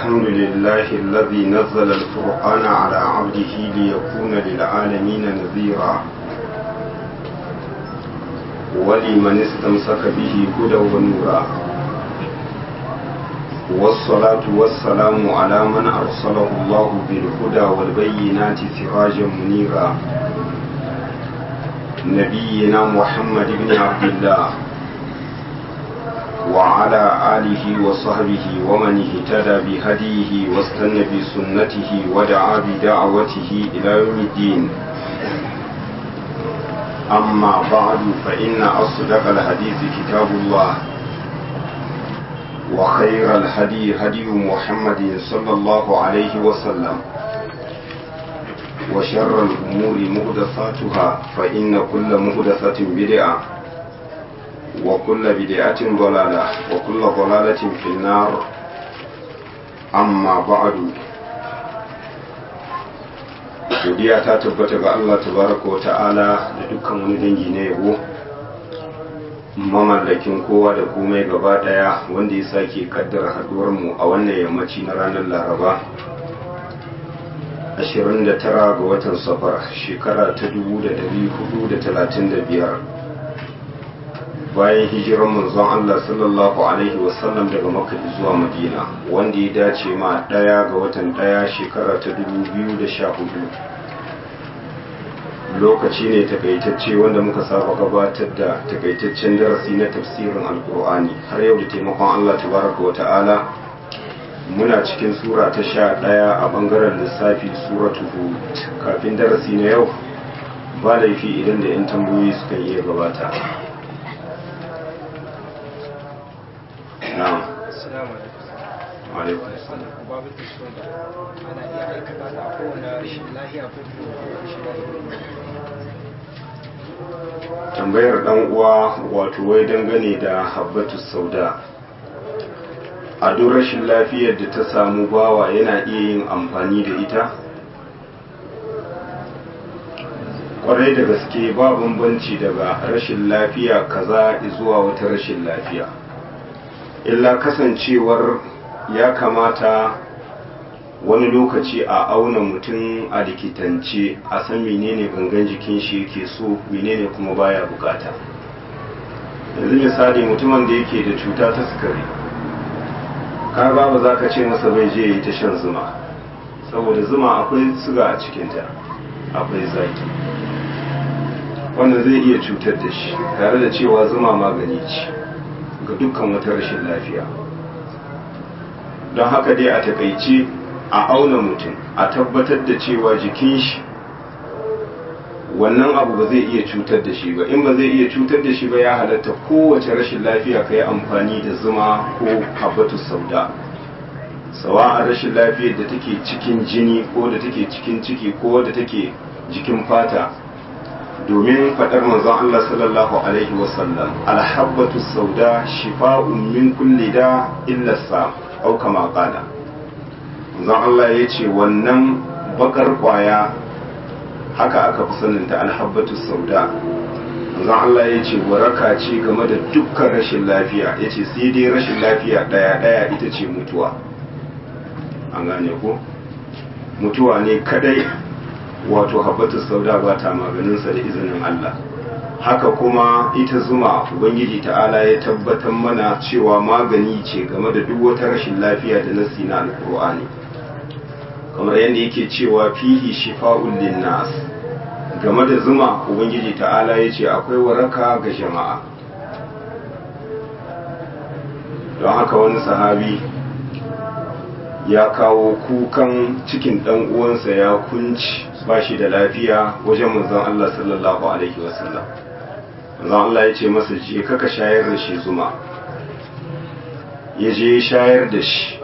الحمد لله الذي نزل القرآن على عبده ليكون للعالمين نذيرا ولمن استمسك به هدى ونورا والصلاة والسلام على من أرسله الله بالهدى والبينات سراجا منيرا نبينا محمد بن عبد الله وعلى آله وصحبه ومن اهتدى بهديه واستنى بسنته ودعا بدعوته إلى يوم الدين أما بعد فإن أصدق الحديث كتاب الله وخير الهدي هدي محمد صلى الله عليه وسلم وشر الأمور مهدثاتها فإن كل مهدثة بدعة وكل بدعة ضلالة وكل ضلالة في النار أما بعد godiya ta tabbata ga Allah tabaraka wa ta'ala da dukkan wani dangi na yabo mamallakin kowa da komai gaba daya wanda ya sake kaddara haduwar mu a wannan yammaci na ranar laraba 29 ga watan safar shekara ta 1435 bayan hijiran manzon Allah sallallahu alaihi wasallam daga Makka zuwa Madina wanda ya dace ma daya ga watan daya shekara ta 2014 lokaci ne takaitacce wanda muka saba gabatar da takaitaccen darasi na tafsirin alkur'ani har yau da taimakon Allah tabaraka wa ta'ala muna cikin sura ta sha ɗaya a ɓangaren lissafi suratu hud kafin darasi na yau ba laifi idan da 'yan tambayoyi sukan iya gabata na'am Assalamu alaikum. alaikum assalam Babu tashon ana iya aikata ta kowane rashin lahiya ko rashin lahiya. tambayar dan uwa wato wai dangane da habbatu sauda a duk rashin lafiyar da ta samu bawa yana iya yin amfani da ita kwarai da gaske ba bambanci daga rashin lafiya kaza zuwa wata rashin lafiya illa kasancewar ya kamata wani lokaci a auna mutum a likitance a san menene gangan jikin shi yake so menene kuma baya bukata yanzu misali mutumin da yake da cuta ta sukari ka ba ba za ka ce masa bai je yi ta shan zuma saboda zuma akwai suga a cikinta akwai zaki wannan zai iya cutar da shi tare da cewa zuma magani ce ga dukkan wata rashin lafiya don haka dai a takaice a auna mutum a tabbatar da cewa jikin shi wannan abu ba zai iya cutar da shi ba in ba zai iya cutar da shi ba ya halatta kowace rashin lafiya ka yi amfani da zuma ko habbatu sauda sawa a rashin lafiyar da take cikin jini ko da take cikin ciki ko da take jikin fata domin faɗar manzon Allah sallallahu alaihi wasallam alhabbatu sauda shifa'un min kulli da illa sa au kama qala manzon Allah ya ce wannan bakar kwaya haka aka fi saninta alhabbatu sauda manzon Allah ya ce waraka ce game da dukkan rashin lafiya ya ce sai dai rashin lafiya ɗaya ɗaya ita ce mutuwa an gane ko mutuwa ne kadai wato habbatu sauda ba ta maganinsa da izinin Allah haka kuma ita zuma ubangiji ta'ala ya tabbatar mana cewa magani ce game da duk wata rashin lafiya da nasi na alkur'ani kamar yadda yake cewa fihi shifa'un linnas game da zuma ubangiji ta'ala ya ce akwai waraka ga jama'a don haka wani sahabi ya kawo kukan cikin dan uwansa ya kunci ba shi da lafiya wajen manzon Allah sallallahu alaihi wasallam manzon Allah ya ce masa je kaka shayar da shi zuma ya je shayar da shi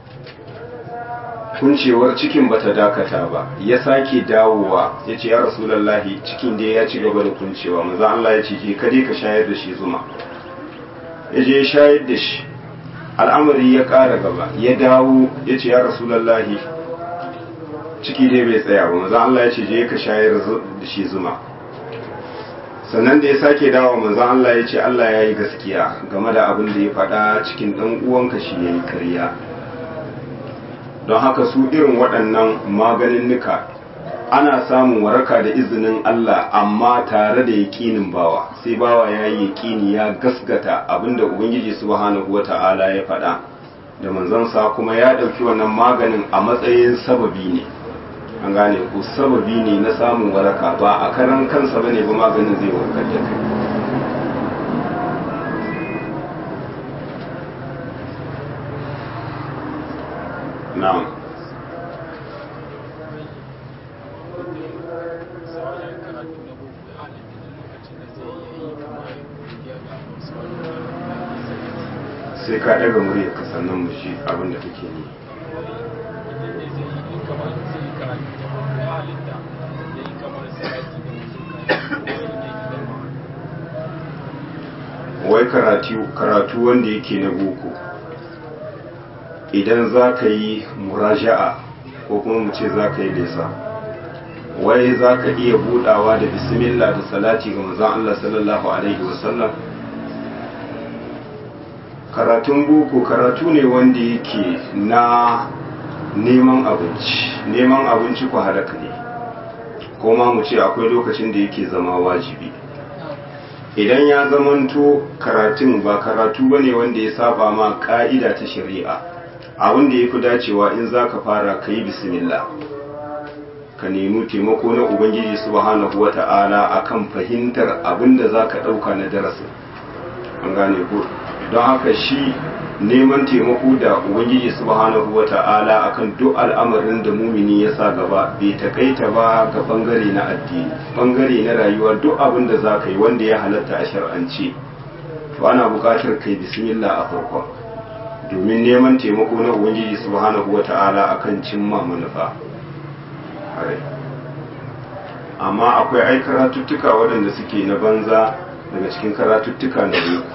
kuncewar cikin bata dakata ba ya sake dawowa ya ce ya rasulallahi cikin da ya ci gaba da kuncewa manzon Allah ya ce je ka ka shayar da shi zuma ya je shayar da shi al'amari ya ƙara gaba ya dawo ya ce ya rasulallahi ciki dai bai tsaya ba maza Allah ya ce je ka shayar da shi zuma sannan da ya sake dawo maza Allah ya ce Allah ya yi gaskiya game da abin da ya faɗa cikin ɗan uwanka shi ya yi karya don haka su irin waɗannan maganinnika ana samun waraka da izinin Allah amma tare da yaƙinin bawa sai bawa ya yi yaƙini ya gasgata abinda ubangiji subhanahu wata'ala ya faɗa da manzansa kuma ya ɗauki wannan maganin a matsayin sababi ne an gane ko sababi ne na samun waraka ba a karan kansa bane ba maganin zai warkar da kai na'am sai ka ɗaga murya ka sannan mu shi abin da kake ne wai karatu karatu wanda yake na boko idan za ka yi muraja'a ko kuma mu ce za ka yi lesa wai za ka iya budawa da bismillah da salati ga manzon Allah sallallahu alaihi wasallam karatun boko karatu ne wanda yake na neman abinci neman abinci ku halaka ne ko ma mu ce akwai lokacin da yake zama wajibi idan ya zamanto karatun ba karatu ba ne wanda ya saba ma ka'ida ta shari'a abin da ya fi dacewa in za ka fara ka yi bismillah ka nemi taimako na ubangiji subhanahu wa ta'ala akan fahimtar abin da za ka ɗauka na darasin an gane ko don haka shi neman taimako da ubangiji subhanahu wa ta'ala akan duk al'amarin da mumini ya sa gaba bai takaita ba ga bangare na addini bangare na rayuwa duk abin da za ka yi wanda ya halatta a shar'ance to ana buƙatar kai bismillah a farkon domin neman taimako na ubangiji subhanahu wa ta'ala akan cimma manufa amma akwai ai karatuttuka waɗanda suke na banza daga cikin karatuttuka na boko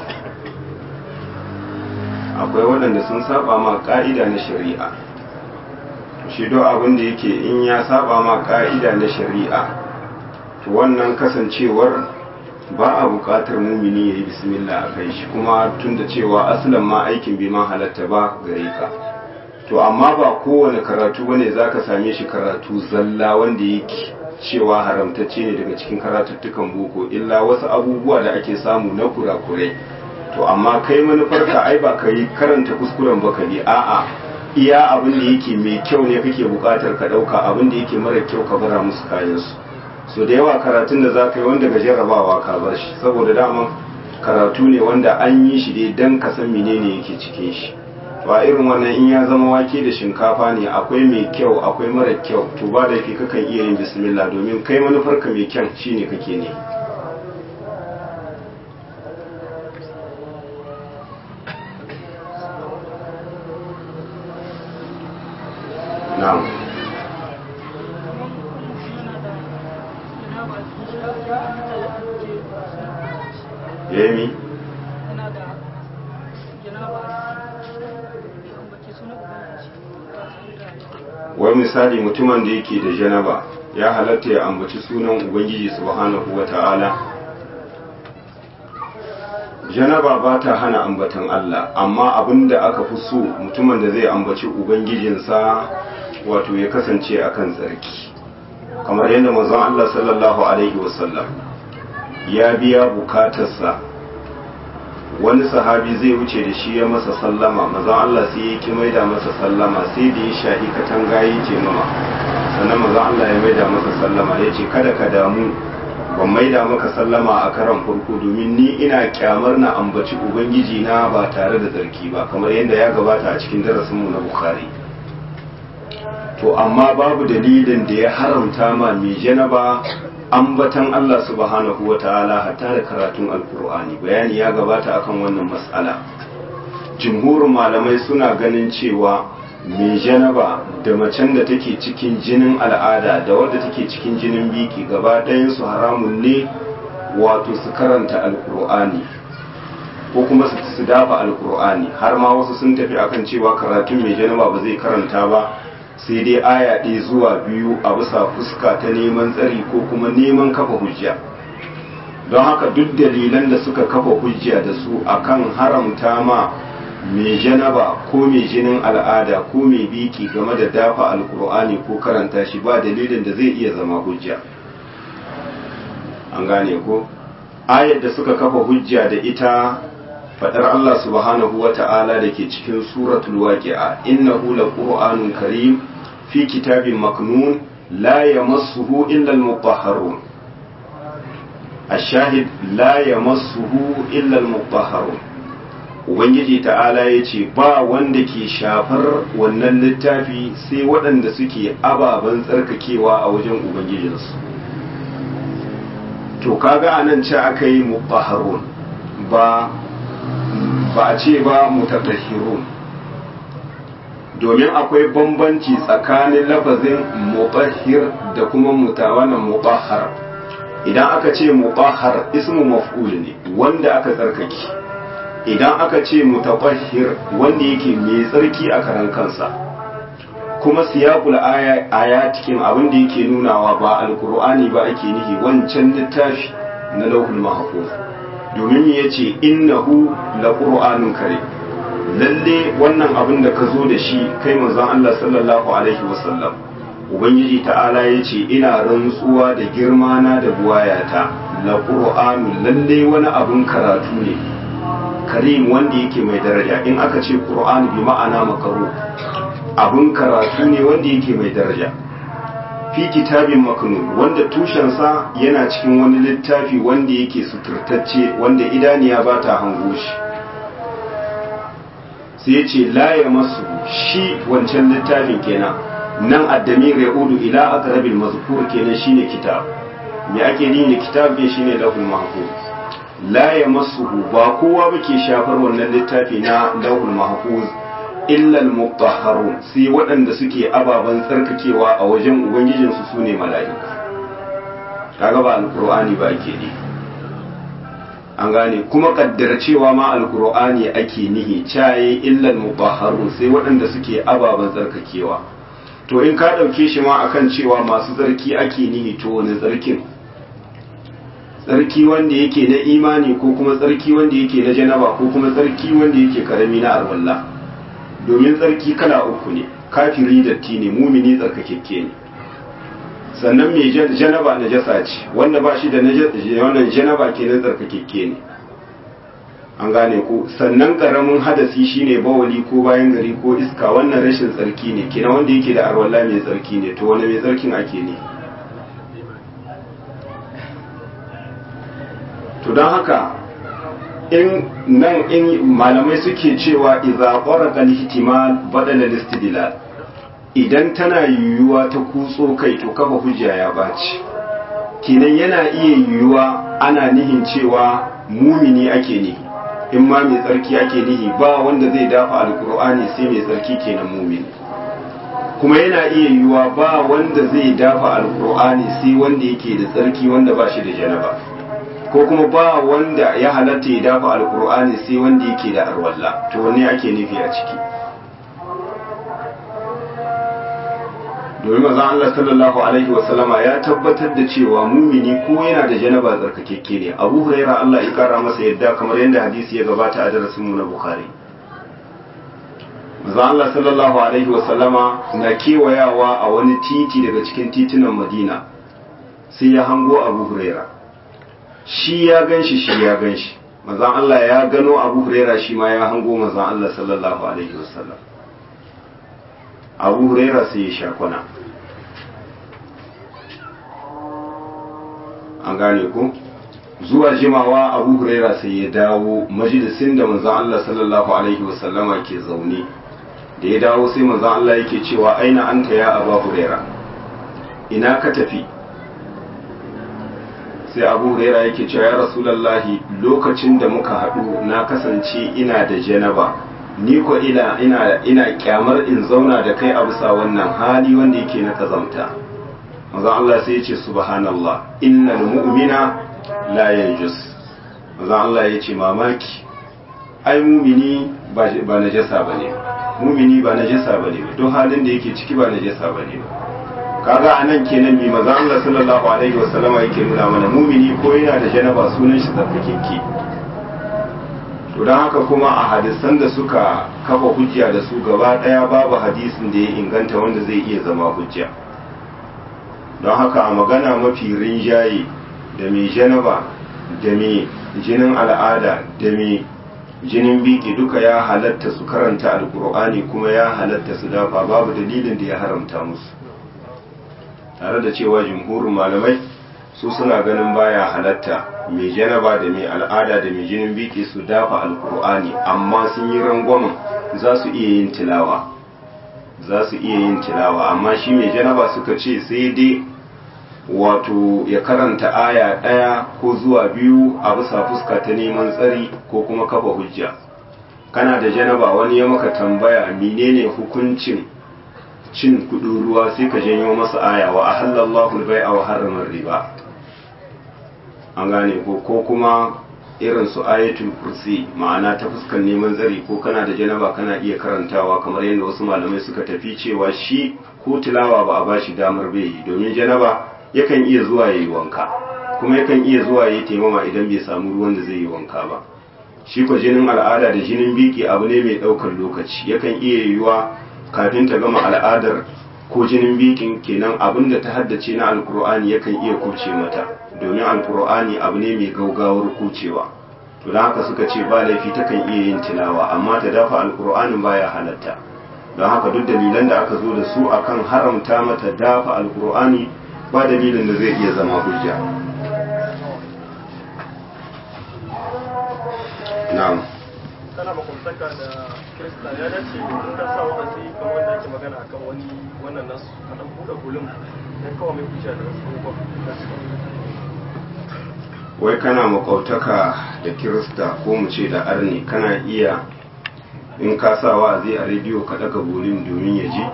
akwai waɗanda sun saba ma ƙa'ida na shari'a shi do abin da yake in ya saba ma ƙa'ida na shari'a to wannan kasancewar ba a buƙatar mumini ya yi bismillah a kai shi kuma tun da cewa asalin ma aikin bai ma halatta ba gare ka to amma ba kowane karatu bane za ka same shi karatu zalla wanda yake cewa haramtacce ne daga cikin karatuttukan boko illa wasu abubuwa da ake samu na kurakurai to amma kai manufarka ai ba ka yi karanta kuskuren ba ka bi a'a iya abin da yake mai kyau ne kake bukatar ka dauka abin da yake mara kyau ka bara musu kayan su so da yawa karatun da za ka yi wanda ga jarrabawa ka bar shi saboda daman karatu ne wanda an yi shi dai dan ka san menene yake cikin shi to a irin wannan in ya zama wake da shinkafa ne akwai mai kyau akwai mara kyau to ba da ke kakan iya yin bismillah domin kai manufarka mai kyan shine kake ne na'am yemi wai misali mutumin da yake da janaba ya halatta ya ambaci sunan ubangiji subhanahu wa ta'ala janaba ba ta hana ambatan Allah amma abinda aka fi so mutumin da zai ambaci ubangijinsa wato ya kasance akan tsarki kamar yadda manzon Allah sallallahu alaihi wasallam ya biya bukatarsa wani sahabi zai wuce da shi ya masa sallama mazan Allah sai ya ki maida masa sallama sai da ya shahi katanga ya ce mama sannan mazan Allah ya maida masa sallama ya ce kada ka damu ban maida maka sallama a karan farko domin ni ina kyamar na ambaci ubangiji na ba tare da zarki ba kamar yadda ya gabata a cikin darasinmu na bukhari to amma babu dalilin da ya haramta ma mai janaba ambatan Allah subhanahu wa ta'ala hatta da karatun alkur'ani bayani ya gabata akan wannan mas'ala jumhurin malamai suna ganin cewa mai janaba da macen da take cikin jinin al'ada da wadda take cikin jinin biki gaba su haramun ne wato su karanta alkur'ani ko kuma su dafa alkur'ani har ma wasu sun tafi akan cewa karatun mai janaba ba zai karanta ba sai dai aya ɗaya zuwa biyu a bisa fuska ta neman tsari ko kuma neman kafa hujja don haka duk dalilan da suka kafa hujja da su akan haramta ma mai janaba ko mai jinin al'ada ko mai biki game da dafa alkur'ani ko karanta shi ba dalilin da zai iya zama hujja an gane ko ayar da suka kafa hujja da ita fadar Allah subhanahu wa ta'ala da ke cikin suratul waqi'a innahu laqur'anun karim fi kitabin maknun la yamassuhu illa al-mutahharun الشاهد لا يمسه إلا المطهرون ubangiji ta'ala ya ce ba wanda ke shafar wannan littafi sai waɗanda suke ababen tsarkakewa a wajen ubangijinsu to kaga anan ce aka yi mutahharun ba ba a ce ba mutatahhirun domin akwai bambanci tsakanin lafazin mutahhir da kuma mutawanan mutahhar idan aka ce mutahhar ismu maf'ul ne wanda aka tsarkake idan aka ce mutatahhir wanda yake mai tsarki a karan kansa kuma siyaqul aya aya cikin abin da yake nunawa ba alqur'ani ba ake nihi wancan littafi na lauhul mahfuz domin yace innahu laqur'anun karim lalle wannan abin da ka zo da shi kai manzon Allah sallallahu alaihi wasallam ubangiji ta'ala ya ce ina rantsuwa da girmana da buwayata la qur'anu lalle wani abin karatu ne karim wanda yake mai daraja in aka ce qur'ani bi ma'ana makaru abin karatu ne wanda yake mai daraja fi kitabin maknun wanda tushensa yana cikin wani littafi wanda yake suturtacce wanda idaniya ba ta hango shi sai ya ce la ya masu shi wancan littafin kenan nan addamir ya udu ila aqrabil mazkur kenan shine kitab me ake ni ne kitab ne shine lahul mahfuz la yamassuhu ba kowa bake shafar wannan littafi na lahul mahfuz illa al mutahharun sai waɗanda suke ababan tsarkakewa a wajen ubangijin su sune mala'ika kaga ba alqur'ani ba ake ni an gane kuma kaddara cewa ma alqur'ani ake nihi caye illa al mutahharun sai waɗanda suke ababan tsarkakewa to in ka ɗauke shi ma akan cewa masu tsarki ake nihi to wani tsarkin tsarki wanda yake na imani ko kuma tsarki wanda yake na janaba ko kuma tsarki wanda yake karami na arwalla domin tsarki kala uku ne kafiri datti ne mumini tsarkakekke ne sannan mai janaba na jasa ce wanda ba shi da wannan janaba ke na tsarkakekke ne an gane ko sannan karamin hadasi shine bawali ko bayan gari ko iska wannan rashin tsarki ne kina wanda yake da arwalla mai tsarki ne to wani mai tsarkin ake ne to don haka in nan in malamai suke cewa idza qaraqa al-ihtimal badala al-istidlal idan tana yiwuwa ta kutso kai to kafa hujja ya baci kinan yana iya yiwuwa ana nihin cewa mumini ake nihi in ma mai tsarki ake nihi ba wanda zai dafa alkur'ani sai mai tsarki kenan mumini kuma yana iya yiwuwa ba wanda zai dafa alkur'ani sai wanda yake da tsarki wanda ba shi da janaba ko kuma ba wanda ya halatta ya dafa alkur'ani sai wanda yake da arwalla to wanne ake nufi a ciki domin mazan Allah sallallahu alaihi wasallama ya tabbatar da cewa mumini ko yana da janaba tsarkakekke ne abu huraira Allah ya kara masa yadda kamar yadda hadisi ya gabata a darasin mu na bukhari mazan Allah sallallahu alaihi wasallama na kewayawa a wani titi daga cikin titunan madina sai ya hango abu huraira shi ya ganshi shi ya ganshi mazan Allah ya gano abu huraira shi ma ya hango mazan Allah sallallahu alaihi wasallam abu huraira sai ya sha kwana an gane ku zuwa jimawa abu huraira sai ya dawo majalisin da manzan Allah sallallahu alaihi wasallama ke zaune da ya dawo sai manzan Allah yake cewa aina anta ya abu huraira ina ka tafi sai abu huraira yake cewa ya rasulallahi lokacin da muka haɗu na kasance ina da janaba ni ko ina ina ina kyamar in zauna da kai a bisa wannan hali wanda yake na kazamta manzon Allah sai ya ce subhanallah innal mu'mina la yanjus manzon Allah ya ce mamaki ai mumini ba ba najasa bane mumini ba najasa bane don halin da yake ciki ba najasa bane kaga anan kenan mi manzon Allah sallallahu alaihi wasallama yake nuna mana mumini ko yana da janaba sunan shi tsarkakeke to to don haka kuma a hadisan da suka kafa hujja da su gaba ɗaya babu hadisin da ya inganta wanda zai iya zama hujja don haka a magana mafi rinjaye da mai janaba da mai jinin al'ada da mai jinin biki duka ya halatta su karanta alkur'ani kuma ya halatta su dafa babu dalilin da ya haramta musu tare da cewa jumhurin malamai su suna ganin baya halatta mai janaba da mai al'ada da mai jinin biki su dafa alkur'ani amma sun yi rangwamen za su iya yin tilawa za su iya yin tilawa amma shi mai janaba suka ce sai dai wato ya karanta aya ɗaya ko zuwa biyu a bisa fuska ta neman tsari ko kuma kafa hujja kana da janaba wani ya maka tambaya menene hukuncin cin kudin ruwa sai ka janyo masa aya wa ahallallahu al-bai'a wa harrama riba an gane ko ko kuma irin su ayatul kursi ma'ana ta fuskan neman tsari ko kana da janaba kana iya karantawa kamar yadda wasu malamai suka tafi cewa shi ko tilawa ba a bashi damar bai yi domin janaba yakan iya zuwa ya yi wanka kuma yakan iya zuwa ya yi taimama idan bai samu ruwan da zai yi wanka ba shi ko jinin al'ada da jinin biki abu ne mai ɗaukar lokaci yakan iya yiwuwa kafin ta gama al'adar ko jinin bikin kenan abin da ta haddace na alkur'ani yakan iya kuce mata domin alkur'ani abu ne mai gaugawar kucewa to don haka suka ce ba laifi takan iya yin tilawa amma ta dafa alkur'anin baya halatta don haka duk dalilan da aka zo da su akan haramta mata dafa alkur'ani ba dalilin da zai iya zama hujja na'am kana makwabtaka da kirista ya dace in ka sa wa'azi kamar wanda ake magana akan wani wannan nasu ka dan buɗe gulum dan kawai mai hujja da wasu abubuwa wai kana makwabtaka da kirista ko mu ce da arni kana iya in ka sa wa'azi a rediyo ka daga bolin domin ya ji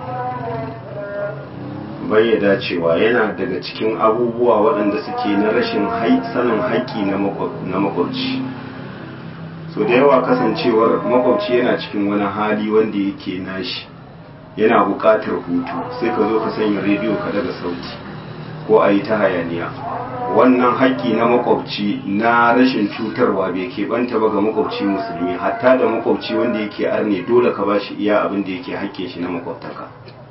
bai ya dacewa yana daga cikin abubuwa waɗanda suke na rashin sanin haƙƙi na makwabci so da yawa kasancewar makwabci yana cikin wani hali wanda yake nashi yana buƙatar hutu sai ka zo ka sanya rediyo ka daga sauti ko a yi ta hayaniya wannan haƙƙi na makwabci na rashin cutarwa bai keɓanta ba ga makwabci musulmi hatta da makwabci wanda yake arne dole ka ba shi iya abin da yake haƙƙin shi na makwabtaka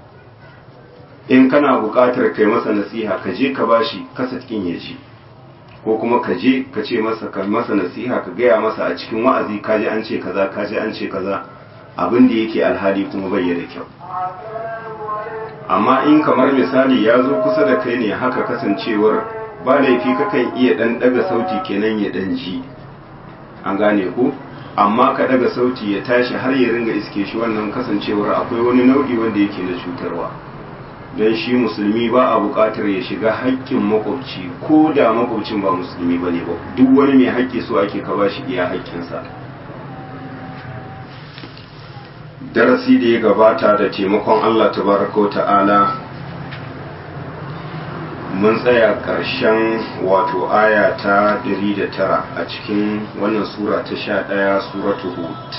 in kana buƙatar kai masa nasiha ka je ka bashi kasa cikin ya ji ko kuma ka je ka ce masa ka masa nasiha ka gaya masa a cikin wa'azi ka ji an ce kaza ka ji an ce kaza abin da yake alhali kuma bai da kyau amma in kamar misali ya zo kusa da kai ne haka kasancewar ba laifi kakan iya dan daga sauti kenan ya dan ji an gane ku amma ka daga sauti ya tashi har ya ringa iske shi wannan kasancewar akwai wani nau'i wanda yake na cutarwa don shi musulmi ba a buƙatar ya shiga haƙƙin makwabci ko da makwabcin ba musulmi ba ne ba duk wani mai haƙƙi so ake ka bashi iya haƙƙinsa darasi da ya gabata da taimakon Allah tabaraka wa ta'ala mun tsaya ƙarshen wato aya ta 109 a cikin wannan sura ta 11 suratu hud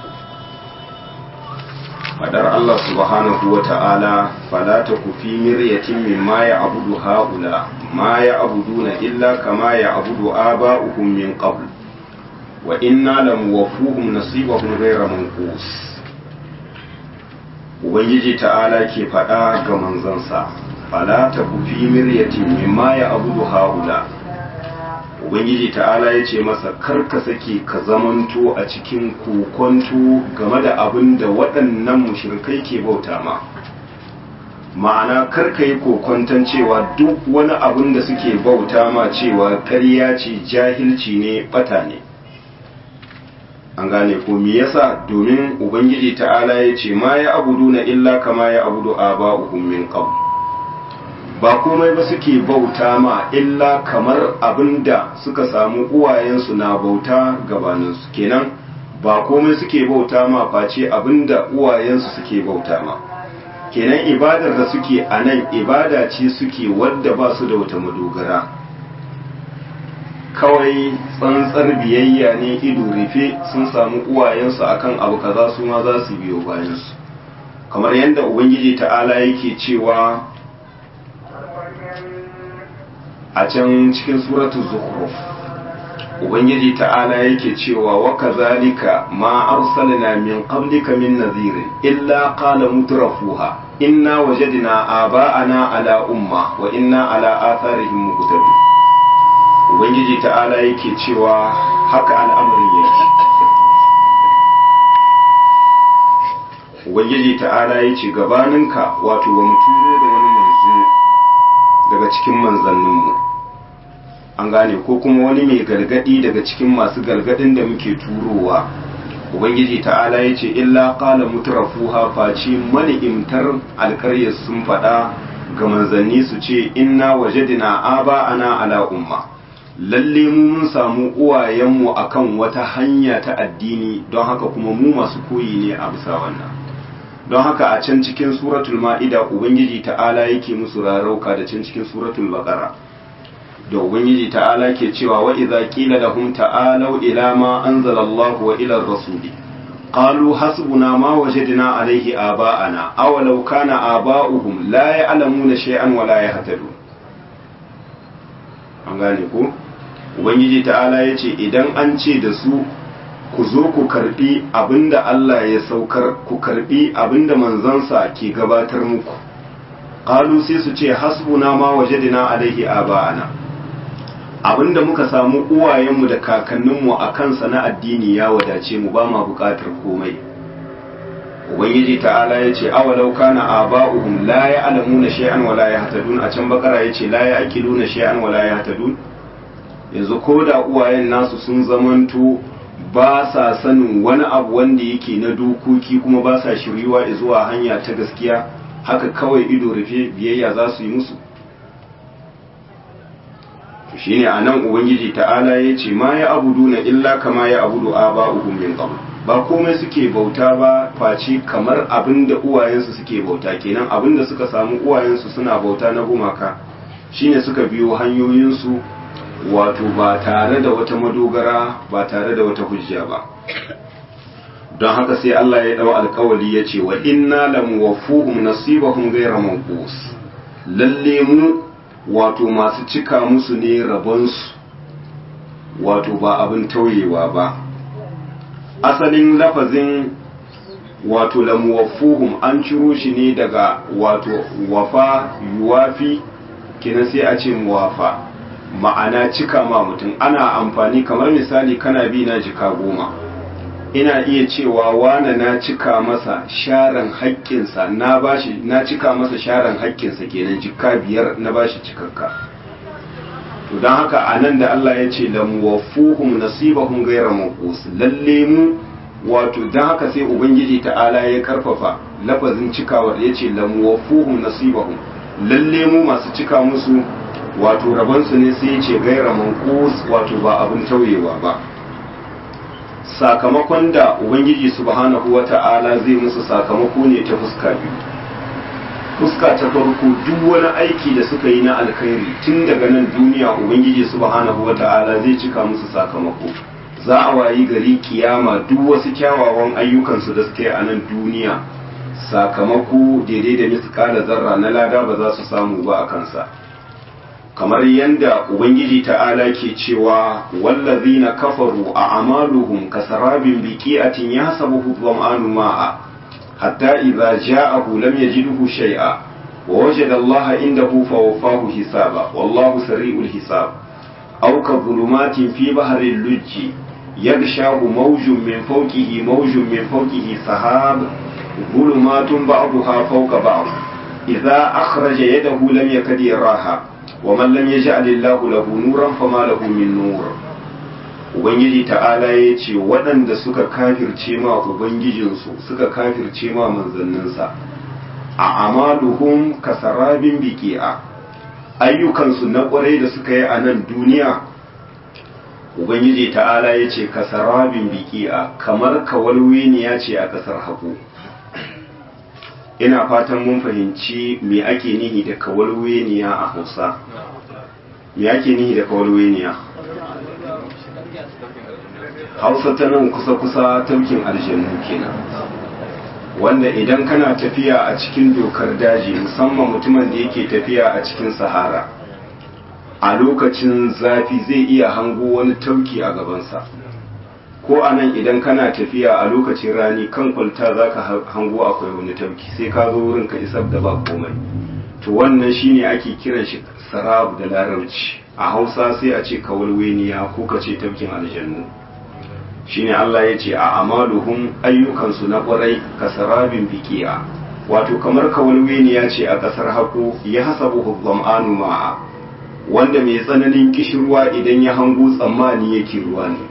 fadar Allah subhanahu wa ta'ala fala ta kufi miryatin mimma ya abudu haula ma ya abuduna illa kama ya abudu aba'uhum min qabl wa inna lamuwaffuhum nasibahum ghayra manqus ubangiji ta'ala ke fada ga manzansa fala ta kufi miryatin mimma ya abudu haula ubangiji ta'ala ya ce masa karka sake ka zamanto a cikin kokonto game da abin da waɗannan mushrikai ke bauta ma ma'ana karka yi kokonton cewa duk wani abin da suke bauta ma cewa ƙarya ce jahilci ne bata ne an gane ko me yasa domin ubangiji ta'ala ya ce ma ya abudu na illa kama ya abudu aba'uhum min qabl ba komai ba suke bauta ma illa kamar abinda suka samu uwayensu na bauta gabaninsu kenan ba komai suke bauta ma face abinda uwayensu suke bauta ma kenan ibadar da suke a nan ibada ce suke wadda ba su da wata madogara kawai tsantsar biyayya ne ido rufe sun samu uwayensu akan abu kaza su ma za su biyo bayansu kamar yadda ubangiji ta'ala yake cewa a can cikin suratu zukhruf ubangiji ta'ala yake cewa wa kazalika ma arsalna min qablika min nadhirin illa qala mutrafuha inna wajadna aba'ana ala umma wa inna ala atharihim muqtadun ubangiji ta'ala yake cewa haka al'amarin yake ubangiji ta'ala yace gabaninka wato ba mu turo da wani manzo daga cikin manzanninmu an gane ko kuma wani mai gargadi daga cikin masu gargadin da muke turowa ubangiji ta'ala ya ce illa qala mutrafuha face mani'imtar alƙaryar sun faɗa ga manzanni su ce inna wajadina aba ana ala umma lalle mu mun samu uwayenmu akan wata hanya ta addini don haka kuma mu masu koyi ne a bisa wannan don haka a can cikin suratul ma'ida ubangiji ta'ala yake musu rarauka da can cikin suratul baqara da ubangiji ta'ala ke cewa wa idza qila lahum ta'alu ila ma anzala Allah wa ila ar-rasuli qalu hasbuna ma wajadna alayhi aba'ana aw law kana aba'uhum la ya'lamuna shay'an wa la yahtadun an gane ko ubangiji ta'ala yace idan an ce da su ku zo ku karbi abinda Allah ya saukar ku karbi abinda manzansa ke gabatar muku qalu sai su ce hasbuna ma wajadna alaihi aba'ana abinda muka samu uwayenmu da kakanninmu a kansa na addini ya wadace mu ba ma bukatar komai ubangiji ta'ala ya ce awalau kana aba'uhum la ya'lamuna shay'an wa la yahtadun a can bakara ya ce la ya'qiluna shay'an wa la yahtadun yanzu ko da uwayen nasu sun zamanto ba sa sanin wani abu wanda yake na dokoki kuma ba sa shiryuwa zuwa hanya ta gaskiya haka kawai ido rufe biyayya za su yi musu shine a nan ubangiji ta'ala ya ce ma ya abudu na illa kama ya abudu a ba min qabl ba komai suke bauta ba face kamar abin da uwayensu suke bauta kenan abin da suka samu uwayensu suna bauta na gumaka shine suka biyo hanyoyinsu wato ba tare da wata madogara ba tare da wata hujja ba don haka sai Allah ya dau alkawali ya ce wa inna lam wafuhum nasibahum ghayra manqus lalle mu wato masu cika musu ne rabonsu wato ba abin tauyewa ba asalin lafazin wato lam wafuhum an ciro shi ne daga wato wafa yuwafi kenan sai a ce muwafa ma'ana cika ma mutum ana amfani kamar misali kana bi na jika goma ina iya cewa wane na cika masa sharan haƙƙinsa na bashi na cika masa sharan haƙƙinsa kenan jika biyar na bashi cikakka to don haka a nan da Allah ya ce la muwaffuhum nasibahum ghayra manqus lalle mu wato don haka sai ubangiji ta'ala ya karfafa lafazin cikawar ya ce la muwaffuhum nasibahum lalle mu masu cika musu wato rabansu ne sai ya ce ghayra manqus wato ba abin tauyewa ba sakamakon da ubangiji subhanahu wata'ala zai musu sakamako ne ta fuska biyu fuska ta farko duk wani aiki da suka yi na alkhairi tun daga nan duniya ubangiji subhanahu wata'ala zai cika musu sakamako za a wayi gari kiyama duk wasu kyawawan ayyukansu da suka yi a nan duniya sakamako daidai da miskala zarra na lada ba za su samu ba a kansa kamar yadda ubangiji ta'ala ke cewa wallazina kafaru a amaluhum kasarabin biqi'atin yahsabuhu dhama'anu ma'a hatta idza ja'ahu lam yajidhu shay'a wa wajada Allah indahu fawaffahu hisaba wallahu sari'ul hisab aw ka dhulumatin fi bahril lujji yaghshahu mawjun min fawqihi mawjun min fawqihi sahab dhulumatun ba'daha fawqa ba'd idza akhraja yadahu lam yakad yaraha ومن لم يجعل الله له نورا فما له من نور ubangiji ta'ala ya ce waɗanda suka kafirce ma ubangijinsu suka kafirce ma manzanninsa a amaluhum kasarabin biki'a ayyukansu na ƙwarai da suka yi a nan duniya ubangiji ta'ala ya ce kasarabin biki'a kamar kawalweniya ce a ƙasar haƙo ina fatan mun fahimci me ake nihi da kawalweniya a hausa me ake nihi da kawalweniya hausa ta nan kusa-kusa taukin aljannu kenan wanda idan kana tafiya a cikin dokar daji musamman mutumin da yake tafiya a cikin sahara a lokacin zafi zai iya hango wani tauki a gabansa ko a nan idan kana tafiya a lokacin rani kan kwalta za ka hango akwai wani tauki sai ka zo wurin ka isar da ba komai to wannan shine ake kiran shi sarab da larabci a hausa sai a ce kawalweniya ko ka ce tafkin aljannu shine Allah ya ce a amaluhum ayyukansu na kwarai ka sarabin biki'a wato kamar kawalweniya ce a ƙasar hako ya hasabu zam'anu ma'a wanda mai tsananin kishirwa idan ya hango tsammani yake ruwa ne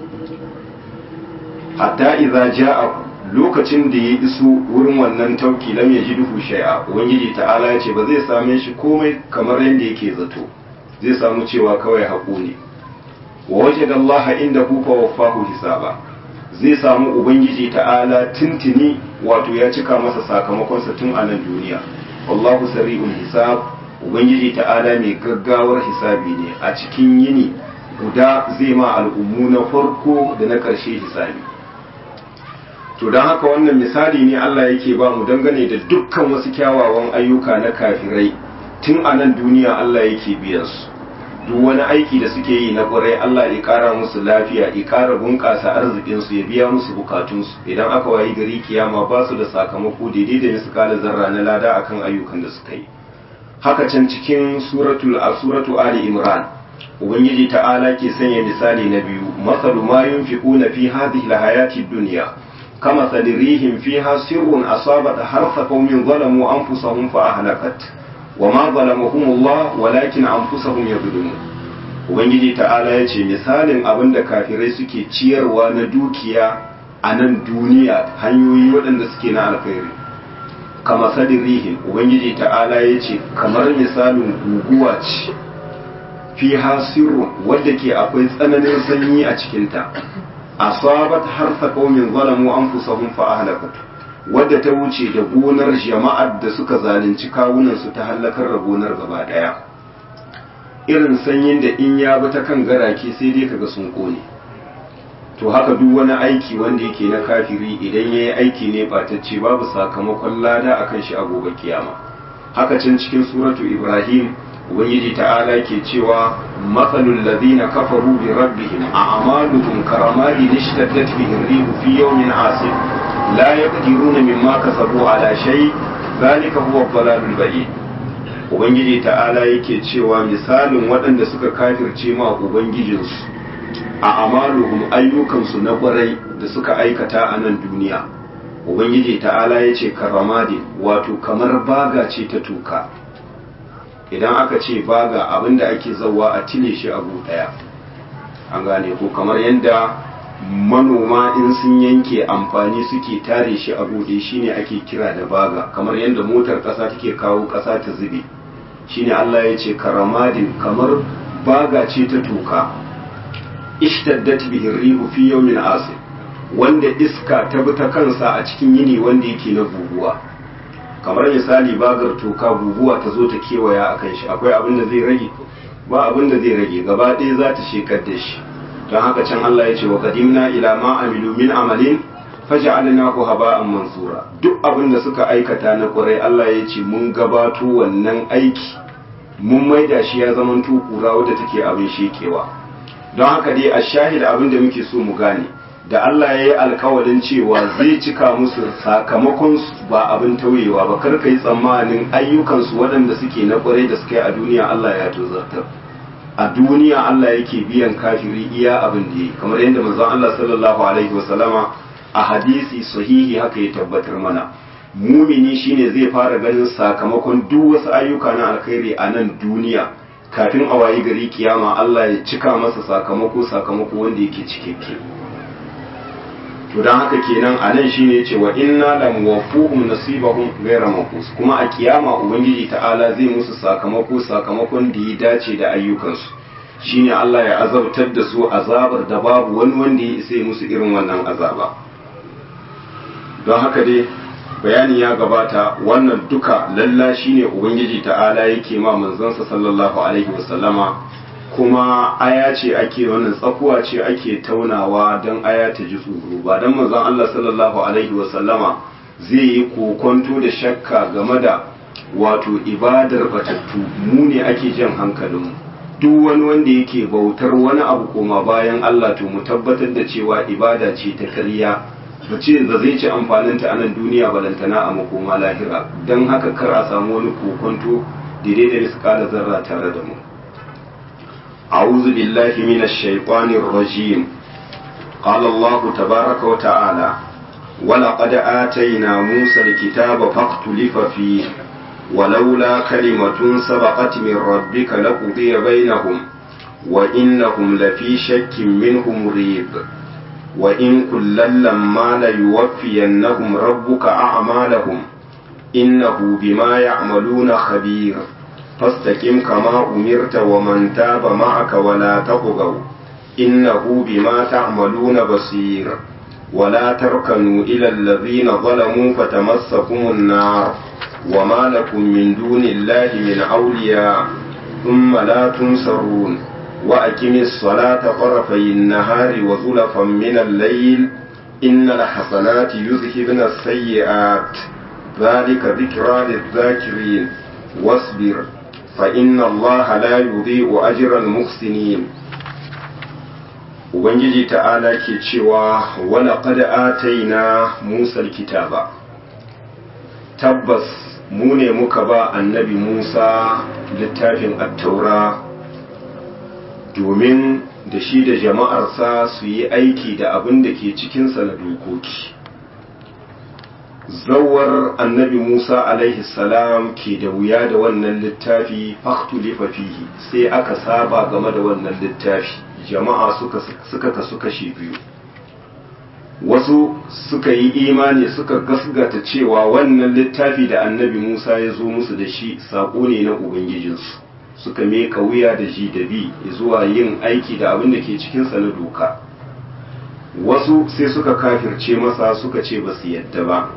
hatta idza ja'a lokacin da ya iso wurin wannan tauki lam yajiduhu shay'a ubangiji ta'ala ya ce ba zai same shi komai kamar yadda yake zato zai samu cewa kawai haƙo ne wa wajada Allah indahu fa waffahu hisaba zai samu ubangiji ta'ala tuntuni wato ya cika masa sakamakonsa tun a nan duniya wallahu sari'ul hisab ubangiji ta'ala mai gaggawar hisabi ne a cikin yini guda zai ma al'ummu na farko da na ƙarshe hisabi to don haka wannan misali ne Allah yake ba mu dangane da dukkan wasu kyawawan ayyuka na kafirai tun a nan duniya Allah yake biyan su duk wani aiki da suke yi na ƙwarai Allah ya ƙara musu lafiya ya ƙara bunƙasa arzikinsu ya biya musu bukatunsu idan aka wayi gari kiyama ba su da sakamako daidai da misalin zarra na lada akan ayyukan da suka yi haka can cikin suratul a suratu ali imran ubangiji ta'ala ke sanya misali na biyu masalu ma yunfiquna fi hadhihi alhayati dunya kama sadirihim fiha sirrun asabat harfa qaumin zalamu anfusahum fa ahlakat wama zalamuhumullah walakin anfusahum yadhlimun ubangiji ta'ala ya ce misalin abin da kafirai suke ciyarwa na dukiya a nan duniya hanyoyi waɗanda suke na alkhairi kama sadirihin ubangiji ta'ala ya ce kamar misalin guguwa ce fi hasiru wadda ke akwai tsananin sanyi a cikinta asabat harsa qaumin zalamu anfusahum fa ahlakatu wadda ta wuce da gonar jama'ar da suka zalunci kawunan su ta halakar da gonar gaba daya irin sanyin da in ya bi ta kan garake sai dai kaga sun kone to haka duk wani aiki wanda yake na kafiri idan ya yi aiki ne batacce babu sakamakon lada a kan shi a gobe kiyama haka can cikin suratu ibrahim ubangiji ta'ala ke cewa matsalul ladina kafaru bi rabbihim a amaluhum karamadi nishtaddat bihi rihu fi yawmin asif la yaqdiruna mimma kasabu ala shay zalika huwa dhalalul ba'id ubangiji ta'ala yake cewa misalin waɗanda suka kafirce ma ubangijinsu a amaluhum ayyukansu na kwarai da suka aikata a nan duniya ubangiji ta'ala ya ce karamadin wato kamar baga ce ta tuka idan aka ce baga abinda ake zauwa a tile shi abu daya an gane ko kamar yadda manoma in sun yanke amfani suke tare shi a buɗe shine ake kira da baga kamar yadda motar ƙasa take kawo ƙasa ta zube shine Allah ya ce karamadin kamar baga ce ta tuka ishtaddat bihi rihu fi yawmin asif wanda iska ta bi ta kansa a cikin yini wanda yake na guguwa kamar misali bagar toka guguwa ta zo ta kewaya akan shi akwai abin da zai rage ba abin da zai rage gaba ɗaya za ta shekar da shi don haka can Allah ya ce wa qadimna ila ma amilu min amalin faj'alnahu haba'an mansura duk abin da suka aikata na kwarai Allah ya ce mun gabato wannan aiki mun maida shi ya zamanto kura wadda take abin shekewa don haka dai a shahid abin da muke so mu gane da Allah ya yi alkawarin cewa zai cika musu sakamakon ba abin tauyewa ba kar ka yi tsammanin ayyukansu waɗanda suke na ƙwarai da suka yi a duniya Allah ya tozartar a duniya Allah yake biyan kafiri iya abin da yi kamar yadda manzon Allah sallallahu alaihi wasallama a hadisi sahihi haka ya tabbatar mana mumini shine zai fara ganin sakamakon duk wasu ayyuka na alkhairi a nan duniya kafin a wayi gari kiyama Allah ya cika masa sakamako sakamako wanda yake cikakke to dan haka kenan a nan shine yace wa inna lam wafuhum nasibahum ghayra manqus kuma a kiyama ubangiji ta'ala zai musu sakamako sakamakon da ya dace da ayyukansu shine Allah ya azabtar da su azabar da babu wani wanda ya isa musu irin wannan azaba don haka dai bayani ya gabata wannan duka lalla shine ubangiji ta'ala yake ma manzansa sallallahu alaihi wasallama kuma aya ce ake wannan tsakuwa ce ake taunawa don aya ta ji tsoro ba don manzon Allah sallallahu alaihi wasallama zai yi kokonto da shakka game da wato ibadar batattu mu ne ake jan hankalinmu duk wani wanda yake bautar wani abu koma bayan Allah to mu tabbatar da cewa ibada ce ta ƙarya ba ce da zai ci amfaninta a nan duniya balantana a makoma lahira don haka kar a samu wani kokonto daidai da riska zarra tare da mu a'udhu billahi minash shaitanir rajim qala Allah tabaaraka wa ta'ala ولقد آتينا موسى الكتاب فاختلف فيه ولولا كلمة سبقت من ربك لقضي بينهم وإنهم لفي شك منه مريب وإن كلا لما ليوفينهم ربك أعمالهم إنه بما يعملون خبير فاستقم كما أمرت ومن تاب معك ولا تطغوا إنه بما تعملون بصير ولا تركنوا إلى الذين ظلموا فتمسكم النار وما لكم من دون الله من أولياء ثم لا تنصرون وأقم الصلاة طرفي النهار وزلفا من الليل إن الحسنات يذهبن السيئات ذلك ذكرى للذاكرين واصبر فإن الله لا يضيء أجر المحسنين Ubangiji ta'ala ke cewa wala qad ataina Musa kitaba tabbas mu ne muka ba annabi Musa littafin attaura domin da shi da jama'arsa su yi aiki da abin da ke cikinsa na dokoki zawar annabi Musa alaihi salam ke da wuya da wannan littafi faktulifa fihi sai aka saba game da wannan littafi jama'a suka suka kasu kashi biyu wasu suka yi imani suka gasgata cewa wannan littafi da annabi Musa ya zo musu da shi saƙo ne na Ubangijinsu suka meka wuya da ji da bi zuwa yin aiki da abin da ke cikinsa na doka wasu sai suka kafirce masa suka ce ba su yadda ba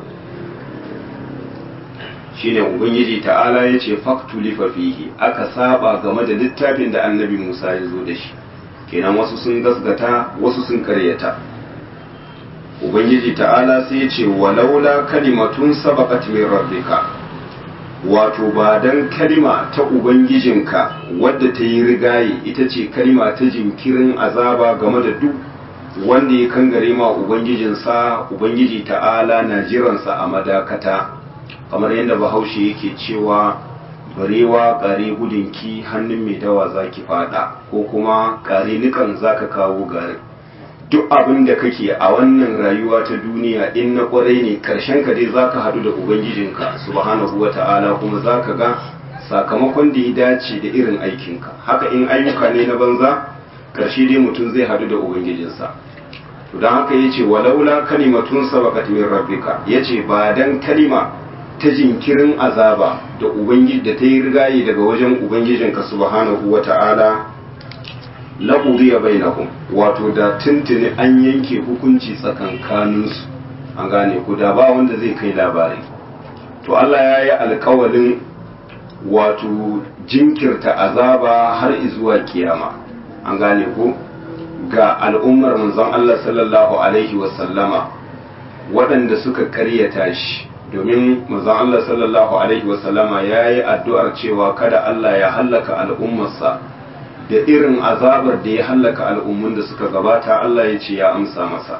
shine Ubangiji ta'ala ya ce faktulifa fihi aka saba game da littafin da annabi Musa ya zo da shi kenan wasu sun gasgata wasu sun karyata ubangiji ta'ala sai ya ce walaula kalimatun sabaqat min rabbika wato ba dan kalima ta ubangijinka wadda ta yi rigaye ita ce kalima ta jinkirin azaba game da duk wanda ya kangare ma ubangijinsa ubangiji ta'ala na jiransa a madakata kamar yadda bahaushe yake cewa barewa kare gudunki hannun mai dawa za ki fada ko kuma kare nikan za ka kawo garin duk abin da kake a wannan rayuwa ta duniya in na kwarai ne karshen ka dai za ka haɗu da ubangijinka subhanahu wa ta'ala kuma za ka ga sakamakon da ya dace da irin aikinka haka in ayyuka ne na banza karshe dai mutum zai haɗu da ubangijinsa to don haka ya ce walaula kalimatun sabaqat min rabbika ya ce ba dan kalima ta jinkirin azaba da ubangiji da ta yi rigaye daga wajen ubangijinka subhanahu wa ta'ala laqudiya bainahum wato da tuntuni an yanke hukunci tsakankaninsu an gane ku da ba wanda zai kai labari to Allah ya yi alkawalin wato jinkirta azaba har izuwa kiyama an gane ku ga al'ummar manzon Allah sallallahu alaihi wasallama waɗanda suka karyata shi domin manzon Allah sallallahu alaihi wasallama ya yi addu'ar cewa kada Allah ya hallaka al'ummarsa da irin azabar da ya hallaka al'ummun da suka gabata Allah ya ce ya amsa masa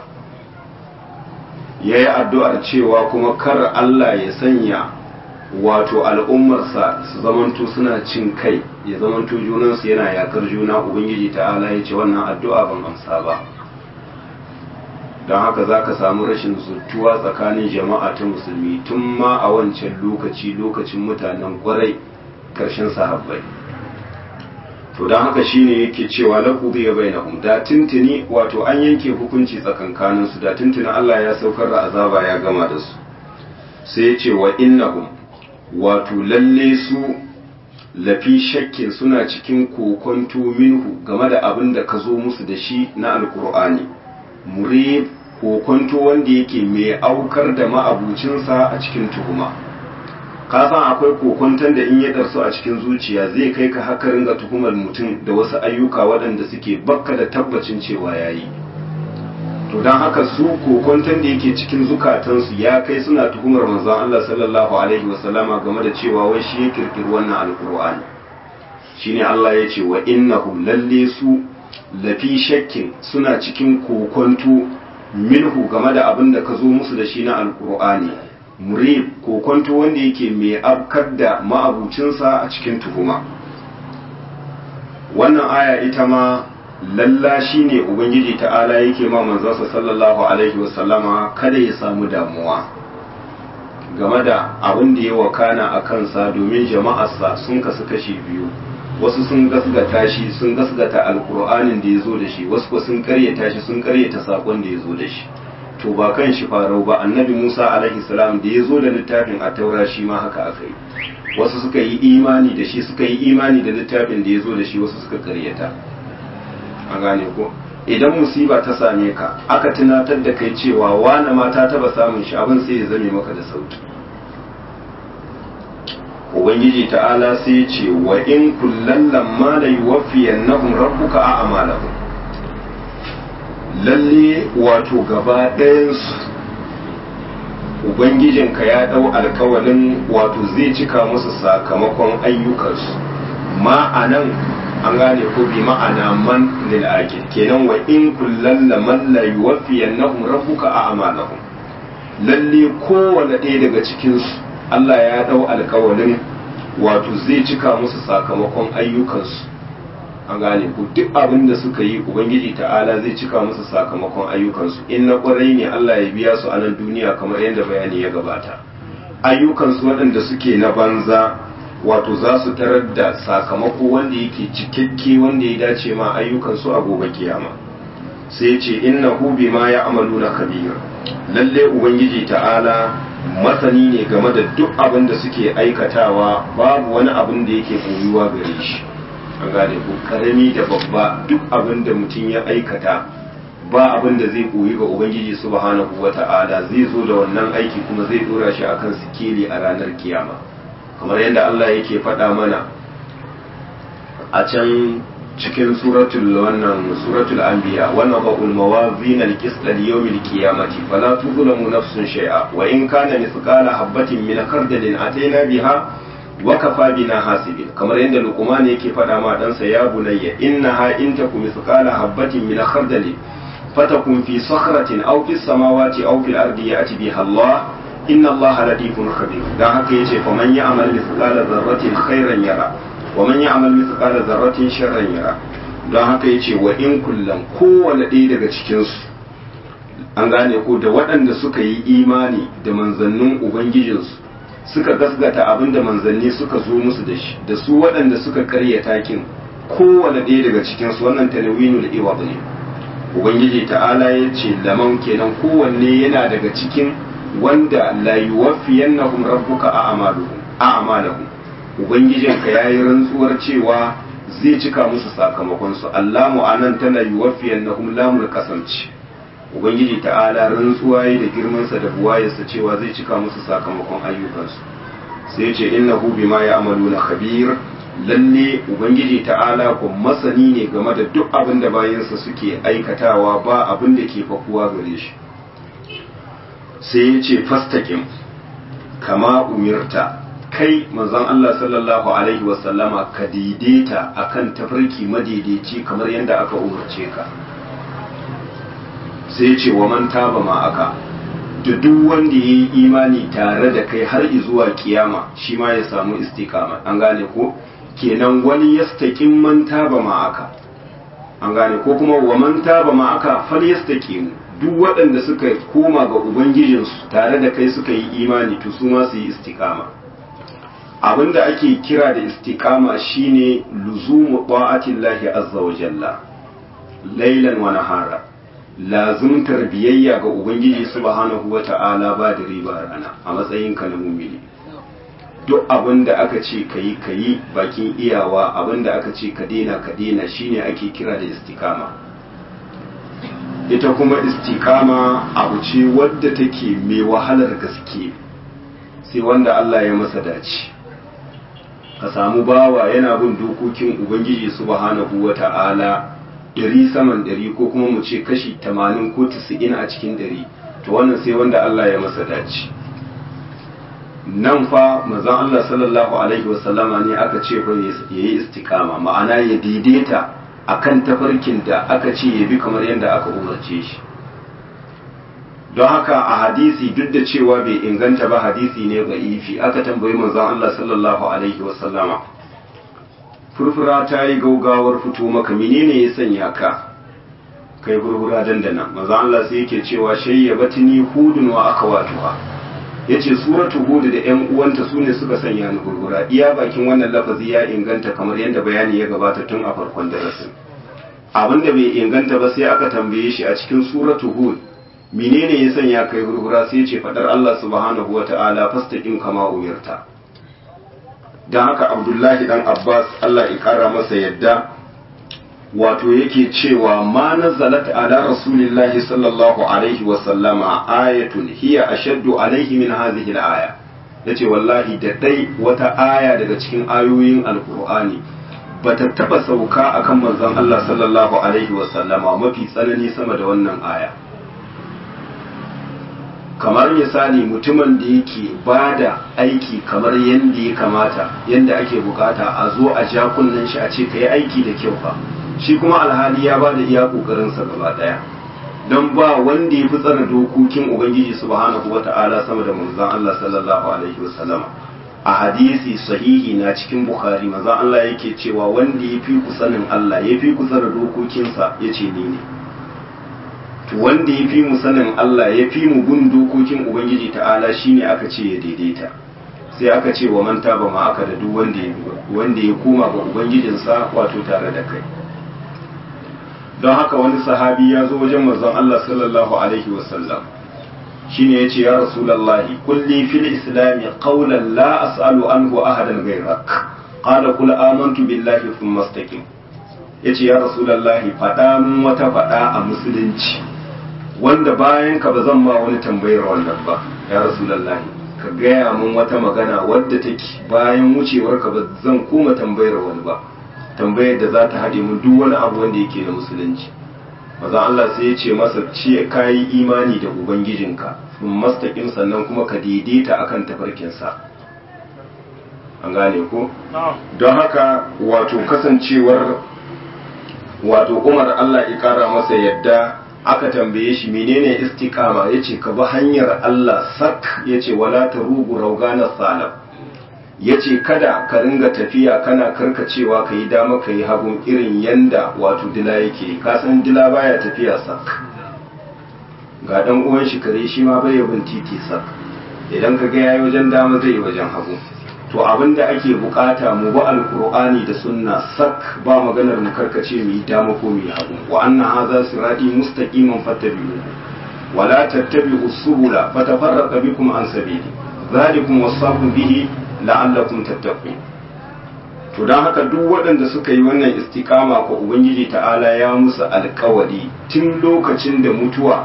ya yi addu'ar cewa kuma kar Allah ya sanya wato al'ummarsa su zamanto suna cin kai ya zamanto junansu yana yakar juna ubangiji ta'ala ya ce wannan addu'a ban amsa ba don haka za ka samu rashin zuttuwa tsakanin jama'a ta musulmi tun ma a wancan lokaci lokacin mutanen kwarai ƙarshen sahabbai to don haka shine yake cewa la qudiya bainahum da tuntuni wato an yanke hukunci tsakankanin su da tuntuni Allah ya saukar da azaba ya gama da su sai ya ce wa innahum wato lalle su lafi shakkin suna cikin kokonto minhu game da abin da ka zo musu da shi na alkur'ani murib kokonto wanda yake mai aukar da ma'abucinsa a cikin tuhuma ka san akwai kokonton da in ya darsu a cikin zuciya zai kai ka haka ringa tuhumar mutum da wasu ayyuka waɗanda suke bakka da tabbacin cewa ya yi to don haka su kokonton da yake cikin zukatansu ya kai suna tuhumar manzon Allah sallallahu alaihi wasallama game da cewa wai shi ya kirkiri wannan alkur'ani shine Allah ya ce wa innahum lalle su lafi shakkin suna cikin kokonto minhu game da abin da ka zo musu da shi na alkur'ani murib kokonto wanda yake mai afkar da ma'abucinsa a cikin tuhuma wannan aya ita ma lalla shi ne ubangiji ta'ala yake ma manzansa sallallahu alaihi wasallama kada ya samu damuwa game da abin da ya wakana a kansa domin jama'arsa sun kasu kashi biyu wasu sun gasgata shi sun gasgata alkur'anin da ya zo da shi wasu sun karyata shi sun karyata sakon da ya zo da shi to ba kan shi farau ba annabi musa alaihi salam da ya zo da littafin a taura shi ma haka aka yi wasu suka yi imani da shi suka yi imani da littafin da ya zo da shi wasu suka karyata a gane ko idan musiba ta same ka aka tunatar da kai cewa wane mata taba samun shi abin sai ya zame maka da sauki ubangiji ta'ala sai ya ce wa in kullan lamma la yuwaffiyannahum rabbuka a amalahum lalle wato gaba ɗayansu ubangijinka ya ɗau alkawalin wato zai cika musu sakamakon ayyukansu ma'anan an gane ko bi ma'ana man lil akil kenan wa in kullan laman la yuwaffiyannahum rabbuka a amalahum lalle kowane ɗaya daga cikinsu Allah ya ɗau alkawalin wato zai cika musu sakamakon ayyukansu an gane ku duk abin da suka yi ubangiji ta'ala zai cika musu sakamakon ayyukansu in na ƙwarai ne Allah ya biya su a nan duniya kamar yadda bayani ya gabata ayyukansu waɗanda suke na banza wato za su tarar da sakamako wanda yake cikakke wanda ya dace ma ayyukansu a gobe kiyama sai ce innahu bima ya amalu na kabir lalle ubangiji ta'ala masani ne game da duk abin da suke aikatawa babu wani abin da yake koyuwa gare shi an gane ko karami da babba duk abin da mutum ya aikata ba abin da zai koyi ga ubangiji subhanahu wata'ala zai zo da wannan aiki kuma zai dora shi akan sikeli a ranar kiyama kamar yadda Allah yake faɗa mana a can cikin suratul wannan suratul anbiya wannan ba'ul mawazin al-qist li-yawmil qiyamati fala tuzlamu nafsun shay'a wa in kana mithqala habatin min khardalin ataina biha wa kafa bina hasibin kamar yadda luqman yake faɗa ma ɗansa ya bunayya innaha in takum mithqala habatin min khardalin fatakun fi sakhratin aw fis samawati aw fil ardi ya'ti biha Allah inna Allah latifun khabir dan haka yace fa man ya'mal mithqala dharratin khairan yara wa man ya'mal mithqala dharratin sharran yara dan haka yace wa in kullam kowanne ɗaya daga cikin su an gane ko da waɗanda suka yi imani da manzannin ubangijinsu suka gasgata abin da manzanni suka zo musu da shi da su waɗanda suka karyata kin kowanne ɗaya daga cikin su wannan tanawinul iwad ne ubangiji ta'ala ya ce laman kenan kowanne yana daga cikin wanda la yuwaffiyannahum rabbuka a amaluhum a amalahum ubangijinka yayi rantsuwar cewa zai cika musu sakamakon su allamu anan tana yuwaffiyannahum lamul kasamci ubangiji ta'ala rantsuwa yi da girman sa da buwayarsa cewa zai cika musu sakamakon ayyukansu sai ya ce innahu bima ya'maluna khabir lalle ubangiji ta'ala ko masani ne game da duk abin da bayansa suke aikatawa ba abin da ke fakuwa gare shi sai ya ce fastakin kama umirta kai manzon Allah sallallahu alaihi wasallama ka daidaita akan tafarki madaidaici kamar yadda aka umarce ka sai ya ce wa man taba ma aka da duk wanda ya yi imani tare da kai har zuwa kiyama shi ma ya samu istikama an gane ko kenan wani yastaƙin man taba ma'aka an gane ko kuma wa man taba ma'aka fal yastaqimu duk waɗanda suka koma ga ubangijinsu tare da kai suka yi imani to su ma su yi istiqama abinda ake kira da istiqama shine luzumu ta'atillahi azza wa jalla laylan wa nahara lazumtar biyayya ga ubangiji subhanahu wa ta'ala ba da riba rana a matsayinka na mumini duk abin da aka ce ka yi ka yi bakin iyawa abin da aka ce ka dena ka dena shine ake kira da istikama ita kuma istikama abu ce wadda take mai wahalar gaske sai wanda Allah ya masa dace ka samu bawa yana bin dokokin ubangiji subhanahu wa ta'ala ɗari saman ɗari ko kuma mu ce kashi tamanin ko tisa'in a cikin ɗari to wannan sai wanda Allah ya masa dace nan fa manzon Allah sallallahu alaihi wasallama ne aka ce fa yayi istiqama ma'ana ya daidaita akan tafarkin da aka ce ya bi kamar yadda aka umarce shi don haka a hadisi duk da cewa bai inganta ba hadisi ne ga ifi aka tambayi manzon Allah sallallahu alaihi wasallama furfura ta yi gaugawar fito maka menene ya sanya ka kai furfura dandana manzon Allah sai yake cewa shayyabatni hudun wa akawatuha yace suratu hud da ƴan uwanta sune suka sanya ni furfura iya bakin wannan lafazi ya inganta kamar yadda bayani ya gabata tun a farkon darasin abinda bai inganta ba sai aka tambaye shi a cikin suratu hud menene ya sanya kai hurhura sai ce fadar Allah subhanahu wa ta'ala fastaqim kama umirta dan haka Abdullahi dan Abbas Allah ya kara masa yadda wato yake cewa ma nazalat ala rasulillahi sallallahu alaihi wa sallama ayatun hiya ashaddu alaihi min hadhihi al-aya yace wallahi da dai wata aya daga cikin ayoyin alqur'ani bata taba sauka akan manzon Allah sallallahu alaihi wa sallama mafi tsanani sama da wannan aya kamar misali mutumin da yake ba da aiki kamar yadda ya kamata yadda ake bukata a zo a ja kunnen shi a ce ka yi aiki da kyau fa shi kuma alhali ya ba da iya kokarinsa gaba daya don ba wanda ya fi tsara dokokin ubangiji subhanahu wata'ala sama da manzon Allah sallallahu alaihi wasallama a hadisi sahihi na cikin bukhari manzon Allah yake cewa wanda ya fi ku sanin Allah ya fi ku tsara dokokinsa ya ce ni ne to wanda ya fi mu sanin Allah ya fi mu gun dokokin Ubangiji ta'ala shine aka ce ya daidaita sai aka ce wa manta ba ma aka da duk wanda ya wanda ya koma ga Ubangijinsa wato tare da kai don haka wani sahabi ya zo wajen manzon Allah sallallahu alaihi wasallam shine yace ya rasulullahi kulli fil islam qawlan la as'alu anhu ahadan ghayrak qala qul amantu billahi thumma istaqim yace ya rasulullahi fada mun wata fada a musulunci wanda bayan ka ba zan ma wani tambayar wannan ba ya rasulullahi ka gaya mun wata magana wadda take bayan wucewar ka ba zan koma tambayar wani ba tambayar da za ta haɗe mun duk wani abu wanda yake na musulunci maza Allah sai ya ce masa ce ka yi imani da ubangijinka sun mastaƙin sannan kuma ka daidaita akan tafarkinsa an gane ko don haka wato kasancewar wato umar Allah ya kara masa yadda aka tambaye shi menene istiqama yace ka bi hanyar Allah sak yace wala tarugu raugana salaf yace kada ka ringa tafiya kana karkacewa ka yi dama ka yi hagun irin yanda wato dila yake ka san dila baya tafiya sak ga dan uwan shi kare shi ma bai bin titi sak idan ka ga yayi wajen dama zai yi wajen hagu to abin da ake bukata mu bi alkur'ani da sunna sak ba maganar mu karkace mu yi dama ko mu yi hagu wa anna hadha sirati mustaqiman fattabi'u wa la tattabi'u subula fatafarraqa bikum an sabili zalikum wasaqu bihi la'allakum tattaqun to dan haka duk waɗanda suka yi wannan istiqama ko ubangiji ta'ala ya musu alƙawari tun lokacin da mutuwa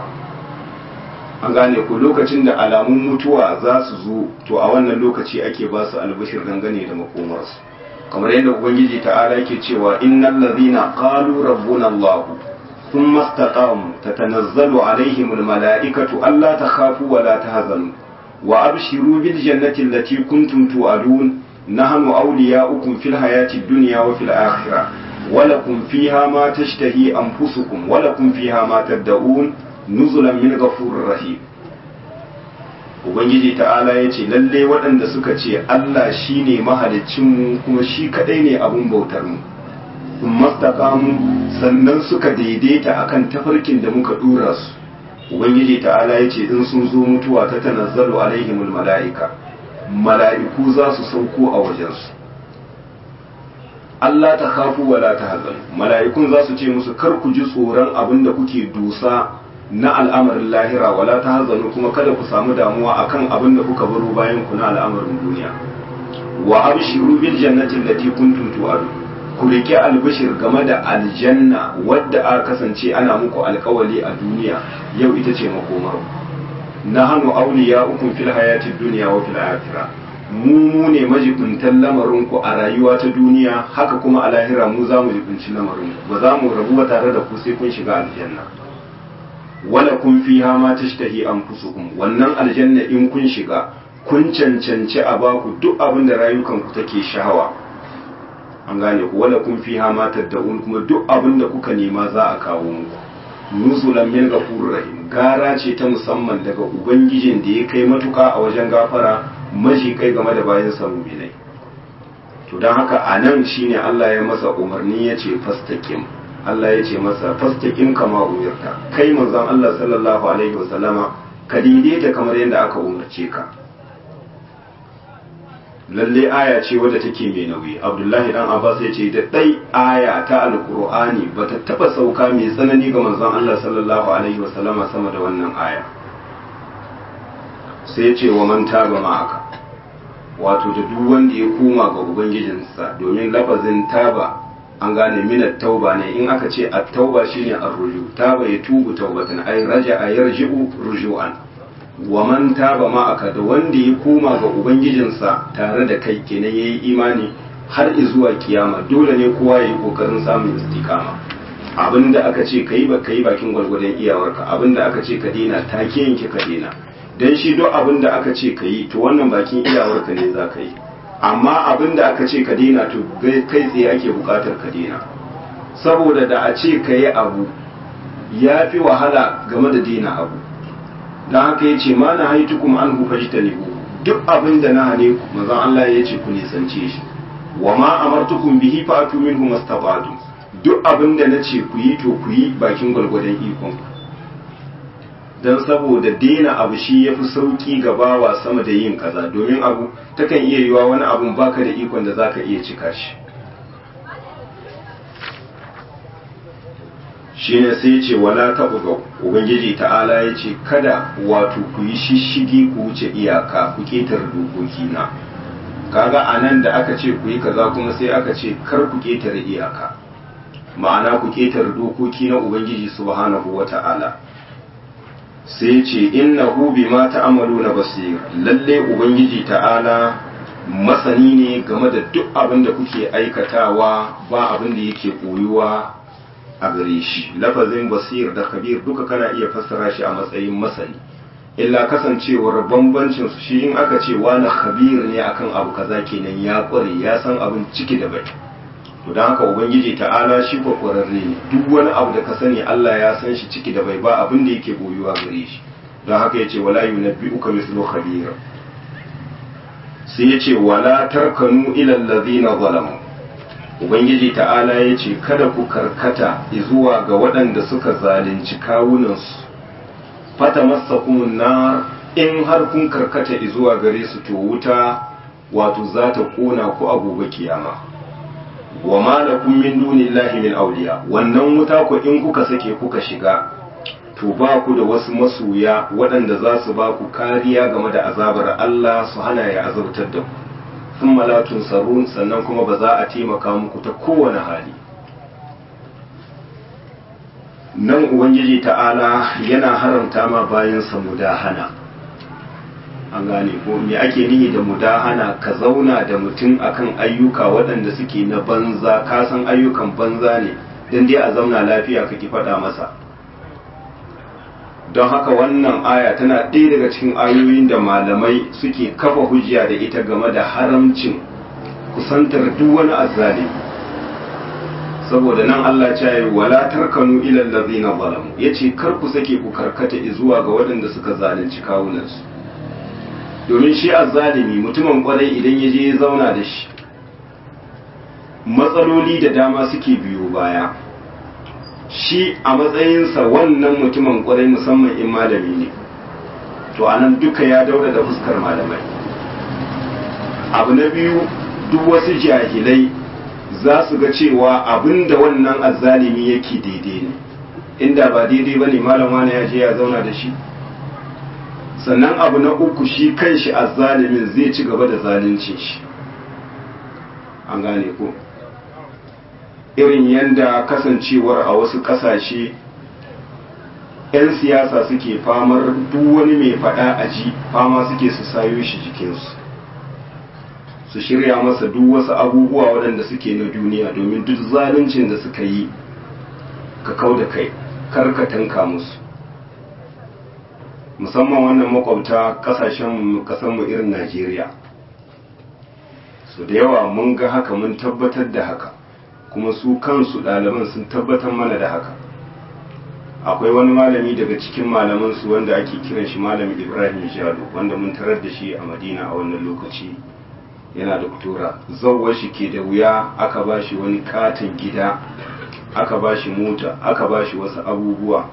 an gane ko lokacin da alamun mutuwa za su zo to a wannan lokaci ake ba su albashir dangane da makomarsu kamar yadda ubangiji ta'ala yake cewa innal ladhina qalu rabbuna allah thumma istaqamu tatanazzalu alaihim almalaikatu alla takhafu wa la tahzanu wa abshiru bil jannati allati kuntum tu'adun nahnu awliya'ukum fil hayati dunya wa fil akhirah ولكم فيها ما تشتهي أنفسكم ولكم فيها ما تدعون nuzulan min ghafurur rahim ubangiji ta'ala ya ce lalle waɗanda suka ce Allah shine mahaliccinmu kuma shi kadai ne abun bautar mu mastaqamu sannan suka daidaita akan tafarkin da muka dora su ubangiji ta'ala ya ce in sun zo mutuwa ta tanazzalu alaihimul mala'ika mala'iku za su sauko a wajensu Allah ta kafu wala ta hazan mala'ikun za su ce musu kar ku ji tsoron abin da kuke dusa na al'amarin lahira wala ta hazanu kuma kada ku samu damuwa akan abin da kuka baro bayan ku na al'amarin duniya wa abshiru bil jannati allati kuntum tu'adu ku rike albishir game da aljanna wadda aka kasance ana muku alkawali a duniya yau ita ce makomar nahnu awliya'ukum fil hayati dunya wa fil akhirah mu mu ne majibuntan lamarin ku a rayuwa ta duniya haka kuma a lahira mu za mu jibinci lamarin ba za mu rabu ba tare da ku sai kun shiga aljanna wala kun fiha ma tashtahi anfusukum wannan aljanna in kun shiga kun cancanci a baku duk abin da rayukanku take shahawa an gane ku wala kun fi hamatar da kuma duk abin da kuka nema za a kawo muku nuzulan min ghafurur rahim gara ce ta musamman daga ubangijin da ya kai matuka a wajen gafara maji kai game da bayan sa mu'minai to dan haka anan shine Allah ya masa umarni ya ce fastaqim Allah ya ce masa fastaqim kama umirta kai manzon Allah sallallahu alaihi wasallama ka daidaita kamar yadda aka umarce ka lalle aya ce wadda take mai nauyi abdullahi dan abbas ya ce da dai aya ta alqur'ani bata taba sauka mai tsanani ga manzon Allah sallallahu alaihi wasallama sama da wannan aya sai ya ce wa man taba ma'aka wato da duk wanda ya koma ga ubangijinsa domin lafazin taba an gane minat tauba ne in aka ce at-tauba shine ar-ruju taba ya tubu taubatan ay raja'a yarji'u ruju'an wa man taba ma'aka da wanda ya koma ga ubangijinsa tare da kai kenan yayi imani har zuwa kiyama dole ne kowa yayi kokarin samun istiqama abinda aka ce kai ba kai bakin gwargwadon iyawarka abinda aka ce ka dena take yanke ka dena dan shi duk abinda aka ce ka yi to wannan bakin iyawarka ne za ka yi amma abinda aka ce ka dena to kai tsaye ake bukatar ka dena saboda da a ce ka yi abu ya fi wahala game da dena abu don haka ya ce ma na haitu kuma an hufa shi ta nebo duk abin da na hane ku mazan Allah ya ce ku nisance shi wa ma amartukum bihi fa atu minhu mastabadu duk abin da na ce ku yi to ku yi bakin gwalgwadon ikon dan saboda daina abu shi yafi sauki ga bawa sama da yin kaza domin abu takan iya yiwa wani abun baka da ikon da zaka iya cika shi shine sai ce wala taɓuga ubangiji ta'ala ya ce kada wato ku yi shishigi ku wuce iyaka ku ketar dokoki na kaga a nan da aka ce ku yi kaza kuma sai aka ce kar ku ketare iyaka ma'ana ku ketar dokoki na ubangiji subhanahu wa ta'ala sai ce innahu bima ta'maluna basir lalle ubangiji ta'ala masani ne game da duk abin da kuke aikatawa ba abin da yake koyuwa a gare shi lafazin basir da kabir duka kana iya fassara shi a matsayin masani illa kasancewar bambancin su shi in aka ce wani khabir ne akan abu kaza kenan ya kware ya san abin ciki da bai to dan haka ubangiji ta'ala shi ko kwararre ne duk wani abu da ka sani Allah ya san shi ciki da bai ba abin da yake boyuwa gare shi don haka yace wala yunabbi'uka mislu khabir sai yace wala tarkanu ila allazina zalamu ubangiji ta'ala ya ce kada ku karkata zuwa ga waɗanda suka zalunci kawunansu fata masa na in har kun karkata zuwa gare su to wuta wato za ta ƙona ku a gobe kiyama wa malakum min dunillahi min awliya wannan wuta ku in kuka sake kuka shiga to ba ku da wasu masoya waɗanda za su ba ku kariya game da azabar Allah su hana ya azabtar da ku sun malatun sarun sannan kuma ba za a taimaka muku ta kowane hali nan ubangiji ta'ala yana haramta ma bayansa mudahana an gane ko me ake nihi da mudahana ka zauna da mutum akan ayyuka waɗanda suke na banza ka san ayyukan banza ne don dai a zauna lafiya ka ki faɗa masa don haka wannan aya tana ɗaya daga cikin ayoyin da malamai suke kafa hujja da ita game da haramcin kusantar duk wani azzali saboda nan Allah ya yi wala tarkanu ila allazina zalamu yace kar ku sake ku karkata zuwa ga waɗanda suka zalunci kawunansu domin shi azzalimi mutumin kwarai idan ya je ya zauna da shi matsaloli da dama suke biyo baya shi a matsayinsa wannan mutumin kwarai musamman in malami ne to anan duka ya daura da fuskar malamai abu na biyu duk wasu jahilai za su ga cewa abinda wannan azzalimi yake daidai ne inda ba daidai ba ne malama ya je ya zauna da shi sannan abu na uku shi kanshi azzalimin zai ci gaba da zalunci shi an gane ko irin yadda kasancewar a wasu ƙasashe 'yan siyasa suke famar duk wani mai faɗa a ji fama suke su sayo shi jikinsu su shirya masa duk wasu abubuwa waɗanda suke na duniya domin duk zaluncin da suka yi ka kau da kai kar ka tanka musu musamman wannan makwabta kasashen kasanmu irin najeriya su da yawa mun ga haka mun tabbatar da haka kuma su kansu ɗaliban sun tabbatar mana da haka akwai wani malami daga cikin malamansu wanda ake kiran shi malam ibrahim jalo wanda mun tarar da shi a madina a wannan lokaci yana doktora zauwar shi ke da wuya aka ba shi wani katon gida aka ba shi mota aka ba shi wasu abubuwa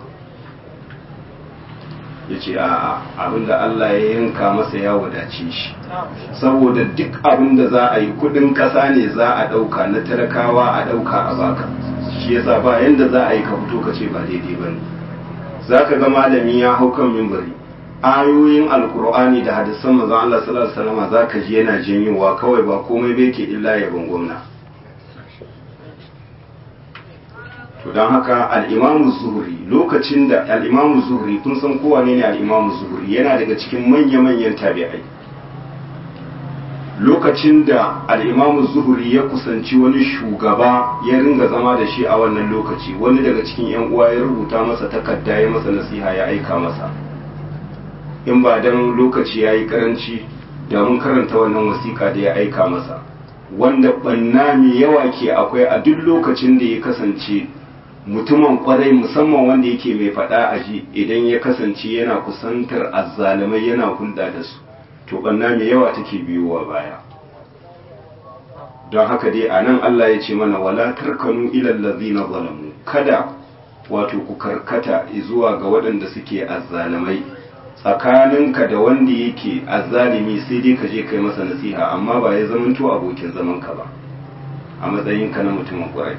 ya ce a abinda Allah ya yanka masa ya wadace shi saboda duk abinda za a yi kudin kasa ne za a dauka na talakawa a dauka a baka shi yasa ba yanda za a yi ka fito ka ce ba daidai ba ne za ka ga malami ya hau kan mimbari ayoyin alkur'ani da hadisan manzon Allah sallallahu alaihi wasallam za ka ji yana janyowa kawai ba komai bai ke illa yabon gwamna to don haka al'imamu zuhuri lokacin da al'imamu zuhuri kun san kowa ne ne al'imamu zuhuri yana daga cikin manya-manyan tabi'ai lokacin da al'imamu zuhuri ya kusanci wani shugaba ya ringa zama da shi a wannan lokaci wani daga cikin 'yan uwa ya rubuta masa takarda ya masa nasiha ya aika masa in ba don lokaci ya yi karanci da mun karanta wannan wasiƙa da ya aika masa wanda ɓanna mai yawa ke akwai a duk lokacin da ya kasance mutumin kwarai musamman wanda yake mai faɗa a ji idan ya kasance yana kusantar azzalumai yana hulɗa da su to ɓanna mai yawa take biyowa baya don haka dai a nan Allah ya ce mana wala tarkanu ilal ladzina zalamu kada wato ku karkata zuwa ga waɗanda suke azzalumai tsakaninka da wanda yake azzalimi sai dai ka je kai masa nasiha amma ba ya zamanto abokin zaman ka ba a matsayinka na mutumin kwarai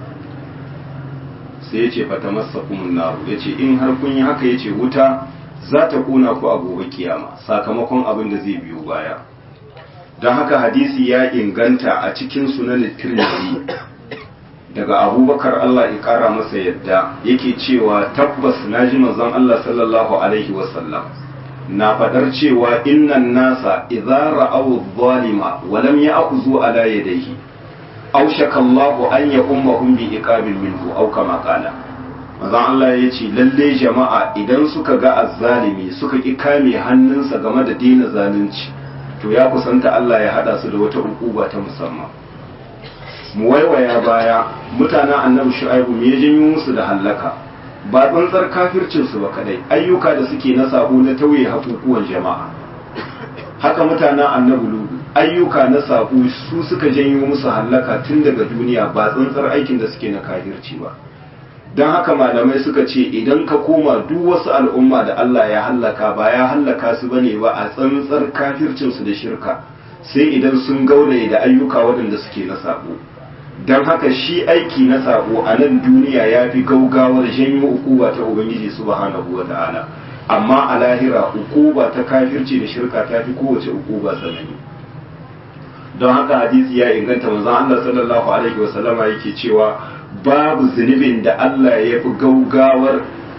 sai ya ce fata masa naru ya ce in har kun yi haka ya ce wuta za ta kuna ku a gobe kiyama sakamakon abin da zai biyo baya don haka hadisi ya inganta a cikin sunan tirmidhi daga abubakar Allah ya kara masa yadda yake cewa tabbas na ji manzon Allah sallallahu alaihi wasallam na fadar cewa innan nasa idza ra'aw adh-dhalima wa lam ya'khudhu ala yadayhi aushaka Allahu an ya ummahum bi iqabil minhu aw kama qala manzon Allah ya ce lalle jama'a idan suka ga azzalimi suka ki kame hannunsa game da dina zalunci to ya kusanta Allah ya hada su da wata ukuba ta musamman mu waiwaya baya mutanen annabi shu'aibu me ya janyo musu da hallaka ba tsantsar kafircin su ba kadai ayyuka da suke na sabo na tauye hakukuwan jama'a haka mutanen annabi ludu ayyuka na sabo su suka janyo musu hallaka tun daga duniya ba tsantsar aikin da suke na kafirci ba don haka malamai suka ce idan ka koma duk wasu al'umma da Allah ya hallaka ba ya hallaka su bane ba a tsantsar kafircinsu da shirka sai idan sun gauraye da ayyuka waɗanda suke na sabo don haka shi aiki na sabo a nan duniya ya fi gaugawar janyo ukuba ta ubangiji subhanahu wa ta'ala amma a lahira ukuba ta kafirci da shirka ta fi kowace ukuba tsanani don haka hadisi ya inganta manzon Allah sallallahu alaihi wa sallama yake cewa babu zunubin da Allah ya fi gaugawar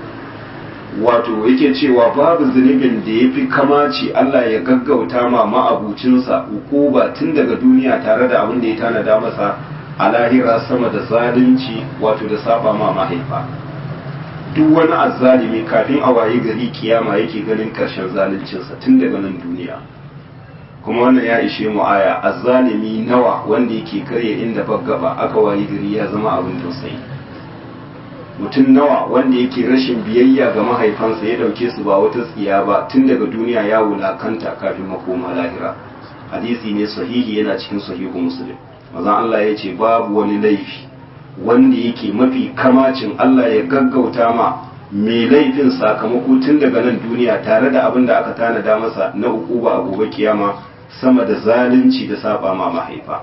wato yake cewa babu zunubin da ya fi kamaci Allah ya gaggauta ma ma'abucinsa ukuba tun daga duniya tare da abin da ya tanada masa a lahira sama da zalunci wato da saba ma mahaifa duk wani azzalimi kafin a waye gari kiyama yake ganin karshen zaluncinsa tun daga nan duniya kuma wannan ya ishe mu aya azzalimi nawa wanda yake karya inda gaba aka waye gari ya zama abin tausayi mutum nawa wanda yake rashin biyayya ga mahaifansa ya dauke su ba wata tsiya ba tun daga duniya ya wulakanta kafin makoma lahira hadisi ne sahihi yana cikin sahihu muslim mazan Allah ya ce babu wani laifi wanda yake mafi kamacin Allah ya gaggauta ma mai laifin sakamako tun daga nan duniya tare da abin da aka tanada masa na ukuba a gobe kiyama sama da zalunci da saba ma mahaifa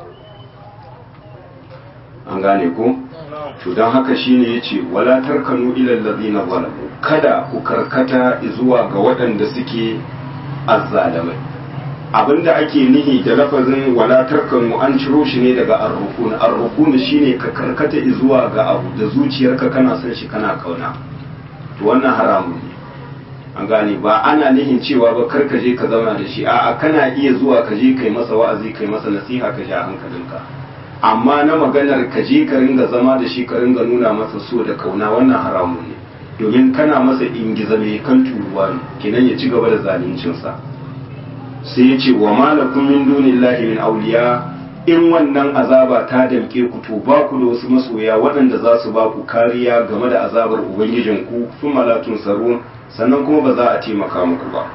an gane ko to don haka shine yace wala tarkanu ila allazina zalamu kada ku karkata zuwa ga waɗanda suke azzalamai abinda ake nihi da lafazin wala tarkanu an ciro shi ne daga arrukun arrukun shine ka karkata zuwa ga abu da zuciyarka kana son shi kana kauna to wannan haramun ne an gane ba ana nihin cewa ba kar ka je ka zauna da shi a'a kana iya zuwa ka je kai masa wa'azi kai masa nasiha ka ja hankalinka amma na maganar ka je ka ringa zama da shi ka ringa nuna masa so da kauna wannan haramun ne domin kana masa ingiza mai kan turuwa ne kenan ya ci gaba da zaluncinsa sai ya ce wa malakum min dunillahi min awliya in wannan azaba ta damke ku to ba ku da wasu masoya waɗanda za su ba ku kariya game da azabar ubangijinku sun malatun sarun sannan kuma ba za a taimaka muku ba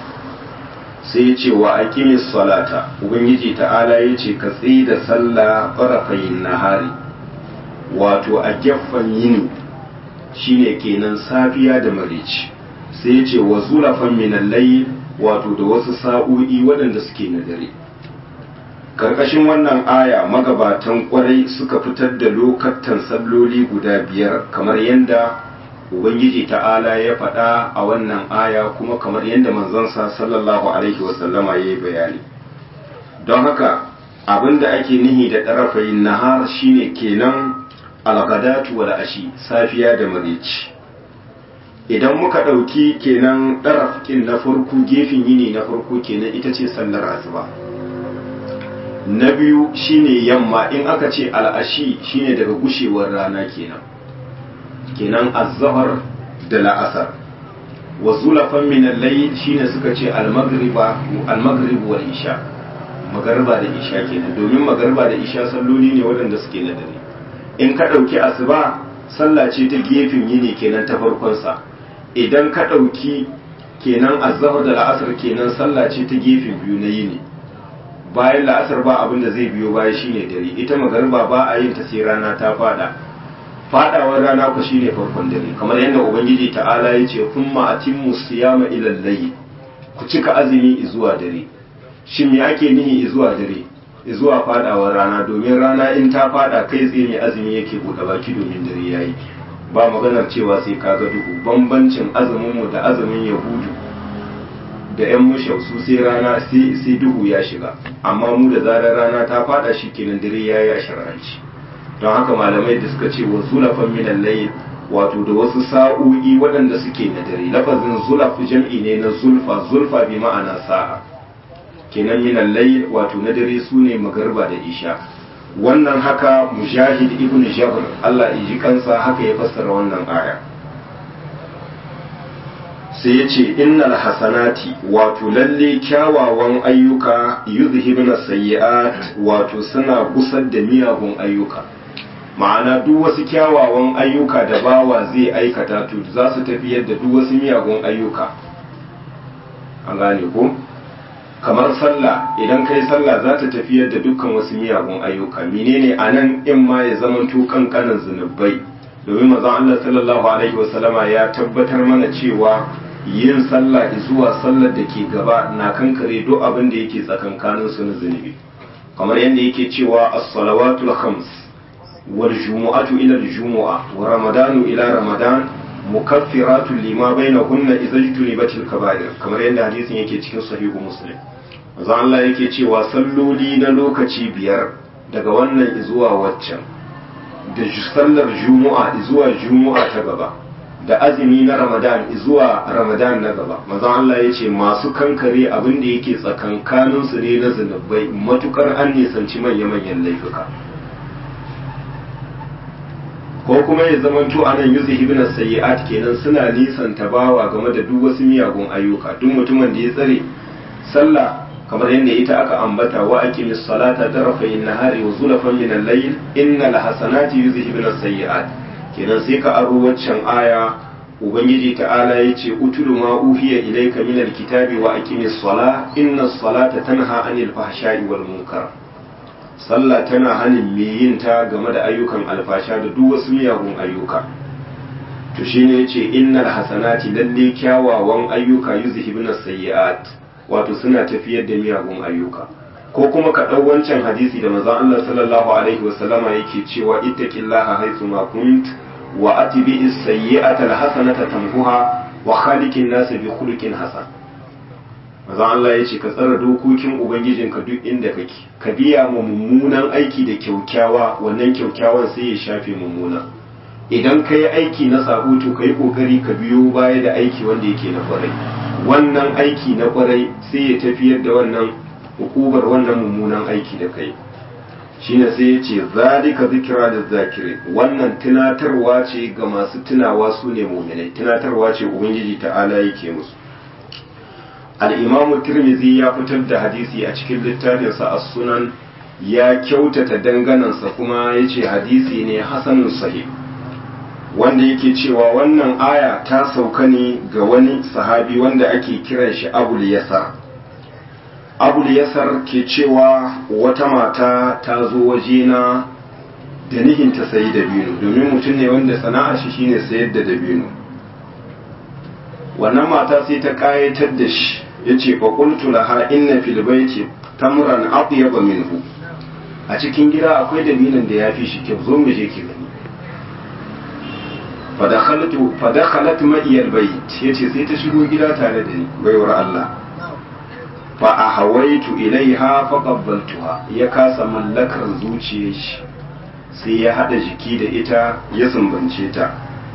sai ya ce wa aqimi salata ubangiji ta'ala ya ce ka tsaye da sallah farafayin nahari wato a gefen yini shine kenan safiya da marici sai ya ce wa zulafan minal layl wato da wasu sa'o'i waɗanda suke na dare karkashin wannan aya magabatan kwarai suka fitar da lokatan salloli guda biyar kamar yadda ubangiji ta'ala ya faɗa a wannan aya kuma kamar yadda manzansa sallallahu alaihi wasallama ya yi bayani don haka abinda ake nihi da ɗarafayin nahar shine kenan algadatu wal ashi safiya da marici idan muka ɗauki kenan ɗarafkin na farko gefen yini na farko kenan ita ce sallar asuba na biyu shine yamma in aka ce al'ashi shine daga gushewar rana kenan kenan azhar da la'asar wa zulafan min al-layl shine suka ce al-maghriba al-maghrib wal isha magariba da isha kenan domin magariba da isha salloli ne waɗanda suke na dare in ka ɗauki asuba sallah ce ta gefen yini kenan ta farkon sa idan ka ɗauki kenan azhar da la'asar kenan sallah ce ta gefen biyu na yini bayan la'asar ba abin da zai biyo baya shine dare ita magariba ba a yin ta sai rana ta fada fadawar rana ku shine farkon dare kamar yadda ubangiji ta'ala ya ce kuma atimmu siyama ila layl ku cika azumi zuwa dare shin me ake nihi zuwa dare zuwa fadawar rana domin rana in ta fada kai tsaye mai azumi yake buɗe baki domin dare yayi ba maganar cewa sai ka ga duhu bambancin azumin mu da azumin yahudu da 'yan mushau su sai rana sai duhu ya shiga amma mu da zarar rana ta fada shi kenan dare ya yi a shar'anci don haka malamai da suka ce wa zulafan minan layl wato da wasu sa'o'i waɗanda suke na dare lafazin zulaf jam'i ne na zulfa zulfa bi ma'ana sa'a kenan minan layl wato na dare su ne magarba da isha wannan haka mujahid ibn jabr Allah ya ji kansa haka ya fassara wannan aya sai ya ce innal hasanati wato lalle kyawawan ayyuka yuzhibna sayyi'at wato suna gusar da miyagun ayyuka ma'ana duk wasu kyawawan ayyuka da bawa zai aikata to za su tafiyar da duk wasu miyagun ayyuka an gane ko kamar sallah idan kai sallah za ta tafiyar da dukkan wasu miyagun ayyuka menene anan in ma ya zamanto kankanin zunubai domin manzon Allah sallallahu alaihi wasallama ya tabbatar mana cewa yin sallah zuwa sallar da ke gaba na kankare duk abin da yake tsakankanin su na zunubi kamar yadda yake cewa as-salawatul khams wal jumu'atu ila al-jumu'a wa ramadanu ila ramadan mukaffiratun lima bainahunna idza jtunibatil kaba'ir kamar yadda hadisin yake cikin sahihu muslim manzo Allah yake cewa salloli na lokaci biyar daga wannan zuwa waccan da sallar jumu'a zuwa jumu'a ta gaba da azumi na ramadan zuwa ramadan na gaba mazan Allah ya ce masu kankare abin da yake tsakankanin su ne na zunubai matukar an nisanci manya-manyan laifuka ko kuma ya zamanto a nan yuzi ibn sayyi'at kenan suna nisan tabawa game da duk wasu miyagun ayyuka duk mutumin da ya tsare sallah kamar yadda ita aka ambata wa aqimis salata tarafayn nahari wa zulafan min al-layl innal hasanati yuzhibuna as-sayyi'at kenan sai ka aro waccan aya ubangiji ta'ala ya ce utulu ma uhiya ilayka min alkitabi wa aqimis sala inna salata tanha anil fahsha'i wal munkar sallah tana hanin me yin ta game da ayyukan alfasha da duk wasu miyagun ayyuka to shine yace innal hasanati lalle kyawawan ayyuka yuzhibuna sayyi'at wato suna tafiyar da miyagun ayyuka ko kuma ka ɗau wancan hadisi da manzon Allah sallallahu alaihi wasallama yake cewa ittaqillaha haythu ma kunt wa atbi as-sayyi'ata al-hasanata tamhuha wa khaliqin nas bi khuluqin hasan manzon Allah yace ka tsara dokokin ubangijinka duk inda kake ka biya mu mummunan aiki da kyaukyawa wannan kyaukyawan sai ya shafe mummuna idan ka yi aiki na sabo to ka yi kokari ka biyo baya da aiki wanda yake na kwarai wannan aiki na kwarai sai ya tafiyar da wannan hukubar wannan mummunan aiki da kai shine sai ya ce zalika zikira da zakiri wannan tunatarwa ce ga masu tunawa su ne muminai tunatarwa ce ubangiji ta'ala yake musu al'imamu tirmizi ya fitar da hadisi a cikin littafinsa a sunan ya kyautata danganansa kuma ya ce hadisi ne hasanun sahih wanda yake cewa wannan aya ta sauka ne ga wani sahabi wanda ake kiran shi abul yasar abul yasar ke cewa wata mata ta zo wajena da nihin ta sayi dabino domin mutum ne wanda sana'a shi shine sayar da dabino wannan mata sai ta kayatar da shi yace fa qultu laha inna fil baiti tamran atyaba minhu a cikin gida akwai dabinon da yafi shi kyau zo mu je ki gani fa dakhaltu fa dakhalat ma'i al bayt yace sai ta shigo gida tare da ni baiwar Allah fa a hawaitu ilaiha fa qabbaltuha ya kasa mallakar zuciyar shi sai ya hada jiki da ita ya sumbance ta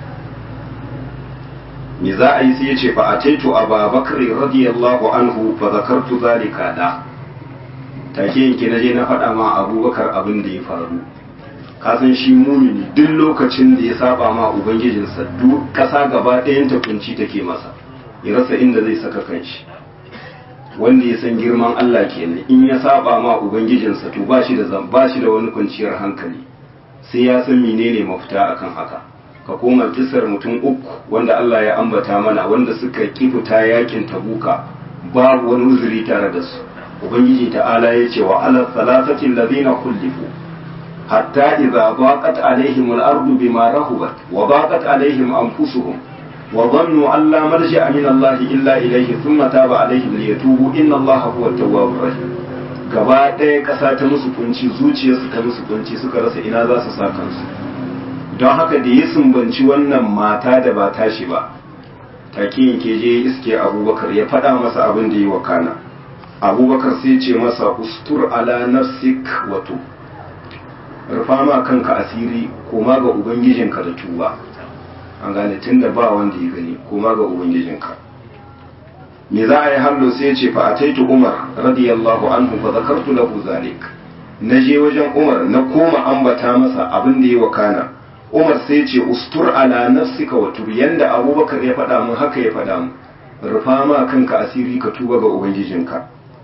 me za a yi sai ya ce fa ataitu ababakar radiyallahu anhu fa zakartu zalika da take yanke na je na faɗa ma abubakar abin da ya faru ka san shi mumini duk lokacin da ya saba ma ubangijinsa duk ƙasa gaba ɗayan ta kunci take masa ya rasa inda zai saka kanshi wanda ya san girman Allah kenan in ya saba ma ubangijinsa to ba shi da ba shi da wani kwanciyar hankali sai ya san menene mafita akan haka ka koma kisar mutum uku wanda Allah ya ambata mana wanda suka kifuta yakin tabuka babu wani uzuri tare da su ubangiji ta'ala ya ce wa ala salasati alladhina khulifu hatta idza daqat alaihim al-ardu bima rahubat wa daqat alaihim anfusuhum وظنوا أن لا ملجأ من الله إلا إليه ثم تاب عليهم ليتوبوا إن الله هو التواب الرحيم gaba ɗaya ƙasa ta musu kunci zuciyarsu ta musu kunci suka rasa ina za su sa kansu don haka da ya sumbanci wannan mata da ba tashi ba take yanke je iske abubakar ya faɗa masa abin da yi wa kana abubakar sai ce masa ustur ala nafsik wato rufa ma kanka asiri koma ga ubangijinka da tuba an gane tun da ba wanda ya gani koma ga ubangijinka me za a yi hallo sai ce fa ataitu umar radiyallahu anhu fa zakartu lahu zalik na je wajen umar na koma ambata masa abin da ya wakana umar sai ce ustur ala nafsika wa tur yanda abubakar ya faɗa mun haka ya faɗa mun rufa ma kanka asiri ka tuba ga ubangijinka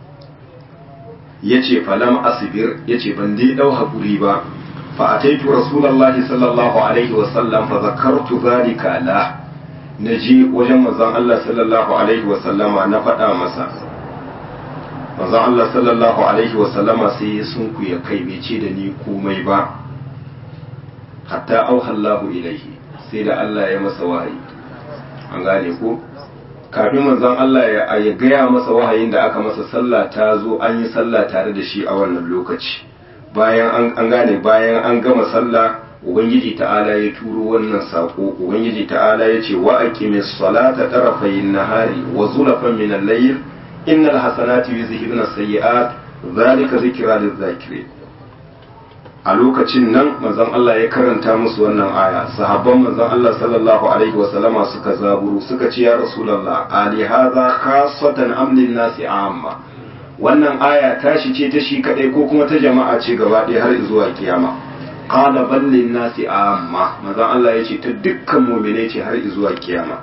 yace falam asbir yace ban dai dau hakuri ba فأتيت رسول الله صلى الله عليه وسلم فذكرت ذلك له نجي وجن مزان الله صلى الله عليه وسلم نفدا مسا manzon Allah sallallahu alaihi wa sallama sai ya sunku ya kai bai ce da ni komai ba hatta auhallahu ilaihi sai da Allah ya masa wahayi an gane ko kafin manzon Allah ya ya gaya masa wahayin da aka masa sallah ta zo an yi sallah tare da shi a wannan lokaci bayan an gane bayan an gama sallah ubangiji ta'ala ya turo wannan sako ubangiji ta'ala ya ce wa aqimis salata tarafayin nahari wa zulafan min al-layl innal hasanati yuzhibuna sayyi'at zalika zikra lil-zakirin a lokacin nan manzon Allah ya karanta musu wannan aya sahabban manzon Allah sallallahu alaihi wa sallama suka zaburu suka ce ya rasulullah ali hadha khassatan am lin-nasi amma wannan aya tashi ce ta shi kadai ko kuma ta jama'a ce gaba ɗaya har zuwa kiyama qala ballin nasi amma manzon Allah ya ce ta dukkan mu'mine ce har zuwa kiyama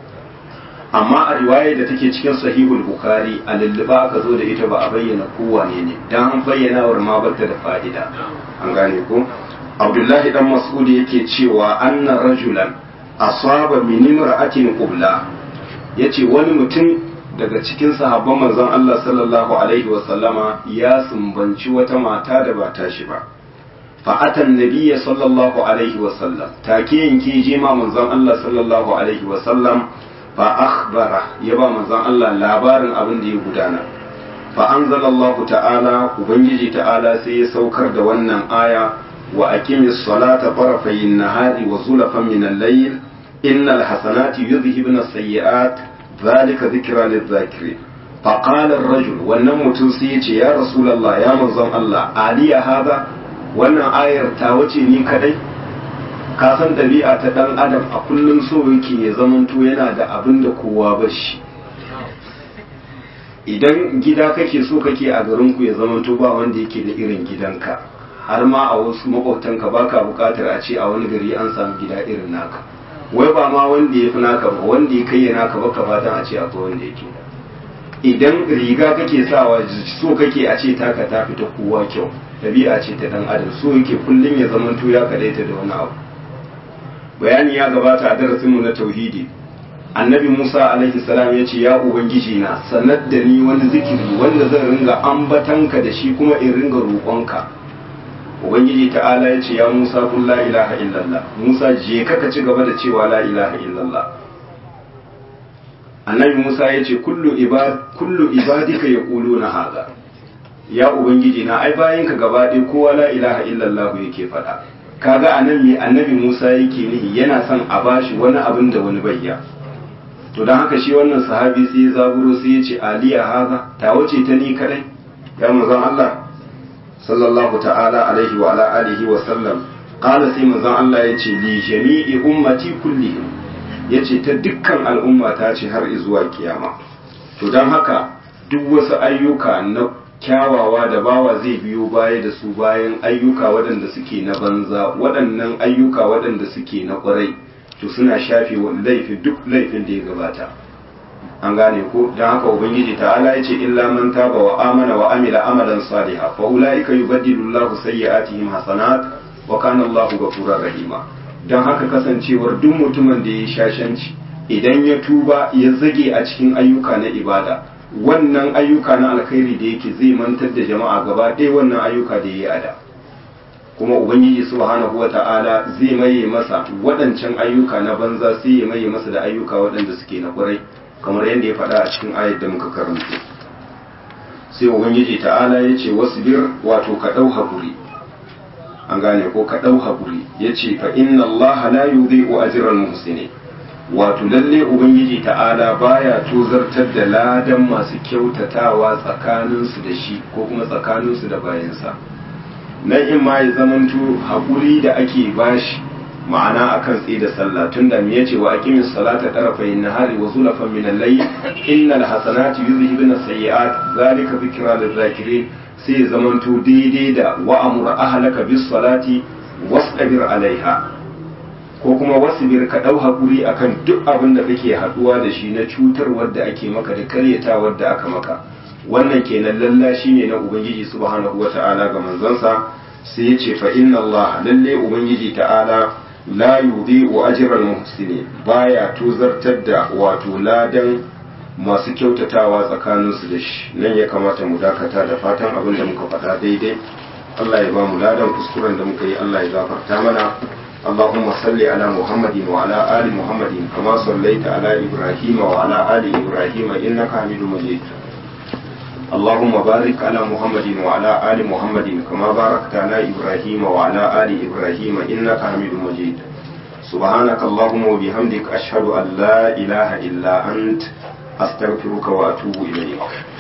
amma a riwaya da take cikin sahihul bukhari a lulluba aka zo da ita ba a bayyana kowane ne dan an bayyana war ma bata da fa'ida an gane ko abdullahi dan mas'ud yake cewa anna rajulan asaba min imra'atin qubla yace wani mutum daga cikin sahabban manzon Allah sallallahu alaihi wasallama ya sumbanci wata mata da ba tashi ba fa'atan nabiyya sallallahu alaihi wasallam take yanke je ma manzon Allah sallallahu alaihi wasallam fa akhbara ya ba manzon Allah labarin abin da ya gudana fa anzalallahu ta'ala ubangiji ta'ala sai ya saukar da wannan aya wa aqimis salata tarafayin nahari wa zulafan min al-layl innal hasanati yudhhibna as-sayyi'at ذلك ذكرى للذاكرين فقال الرجل wannan mutum sai yace ya rasulullah ya manzon Allah aliya hada wannan ayar ta wace ni kadai ka san dabi'a ta dan adam a kullun so yake ya zamanto yana da abin da kowa ba shi idan gida kake so kake a garin ku ya zamanto ba wanda yake da irin gidanka har ma a wasu makwabtanka baka bukatar a ce a wani gari an samu gida irin naka wai ba ma wanda ya fi naka ba wanda ya kai naka ba ka fatan a ce akwai wanda yake idan riga kake sawa so kake a ce taka ta fita kowa kyau ɗabi'a ce ta dan adam so yake kullum ya zamanto ya kadaita da wani abu bayani ya gabata a darasinmu na tauhidi annabi musa alaihi salam ya ce ya ubangiji na sanar da ni wani zikiri wanda zan ringa ambatanka da shi kuma in ringa roƙonka ubangiji ta'ala ya ce ya musa kun la ilaha illallah musa je ka ci gaba da cewa la ilaha illallah annabi musa ya ce kullu ibadika ya ƙulu na haza ya ubangiji na ai bayan ka gaba ɗaya kowa la ilaha illallah yake faɗa kaga anan me annabi musa yake nihi yana son a bashi wani abin da wani bayya to don haka shi wannan sahabi sai ya zaburo sai ya ce aliya haza ta wace ta ni kadai ya manzon Allah sallallahu ta'ala alaihi wa ala alihi wa sallam qala sai manzon Allah ya ce li jami'i ummati kullihim yace ta dukkan al'umma ta ce har zuwa kiyama to don haka duk wasu ayyuka na kyawawa da bawa zai biyo baya da su bayan ayyuka waɗanda suke na banza waɗannan ayyuka waɗanda suke na ƙwarai to suna shafe laifi duk laifin da ya gabata an gane ko don haka ubangiji ta'ala ya ce illa man taba wa amana wa amila amalan saliha fa ulaika yubaddilu Allahu sayyi'atihim hasanat wa kana Allahu ghafurur rahima don haka kasancewar duk mutumin da ya shashanci idan ya tuba ya zage a cikin ayyuka na ibada wannan ayyuka na alkhairi da yake zai mantar da jama'a gaba ɗaya wannan ayyuka da ya yi ada kuma ubangiji subhanahu wata'ala zai maye masa waɗancan ayyuka na banza sai ya maye masa da ayyuka waɗanda suke na ƙwarai kamar yadda ya faɗa a cikin ayat da muka karanto sai ubangiji ta'ala ya ce wasu bir wato ka ɗau haƙuri an gane ko ka ɗau haƙuri ya ce fa inna allaha la yudhi'u ajral muhsinin wato lalle ubangiji ta'ala baya tozartar da ladan masu kyautatawa tsakaninsu da shi ko kuma tsakaninsu da bayansa nan in ma ya zamanto haƙuri da ake bashi ma'ana akan tsaye da sallah tun da me yace wa aqimis salata tarafay nahari wa zulafan min al-layl innal hasanati yuzhibuna sayyi'at zalika dhikra lil-zakirin sai ya zamanto daidai da wa amur ahlaka bis salati wastabir alaiha ko kuma wasbir ka dau hakuri akan duk abin da kake haduwa da shi na cutar wadda ake maka da karyata wadda aka maka wannan kenan lallashi ne na ubangiji subhanahu wata'ala ga manzansa sai ya ce fa inna Allah lalle ubangiji ta'ala la yudhi'u ajral muhsinin baya tozartar da wato ladan masu kyautatawa tsakaninsu da shi nan ya kamata mu dakata da fatan abin da muka faɗa daidai Allah ya ba mu ladan kuskuren da muka yi Allah ya gafarta mana اللهم صل على محمد وعلى آل محمد كما صليت على إبراهيم وعلى آل إبراهيم إنك حميد مجيد اللهم بارك على محمد وعلى آل محمد كما باركت على إبراهيم وعلى آل إبراهيم إنك حميد مجيد سبحانك اللهم وبحمدك أشهد أن لا إله إلا أنت أستغفرك وأتوب إليك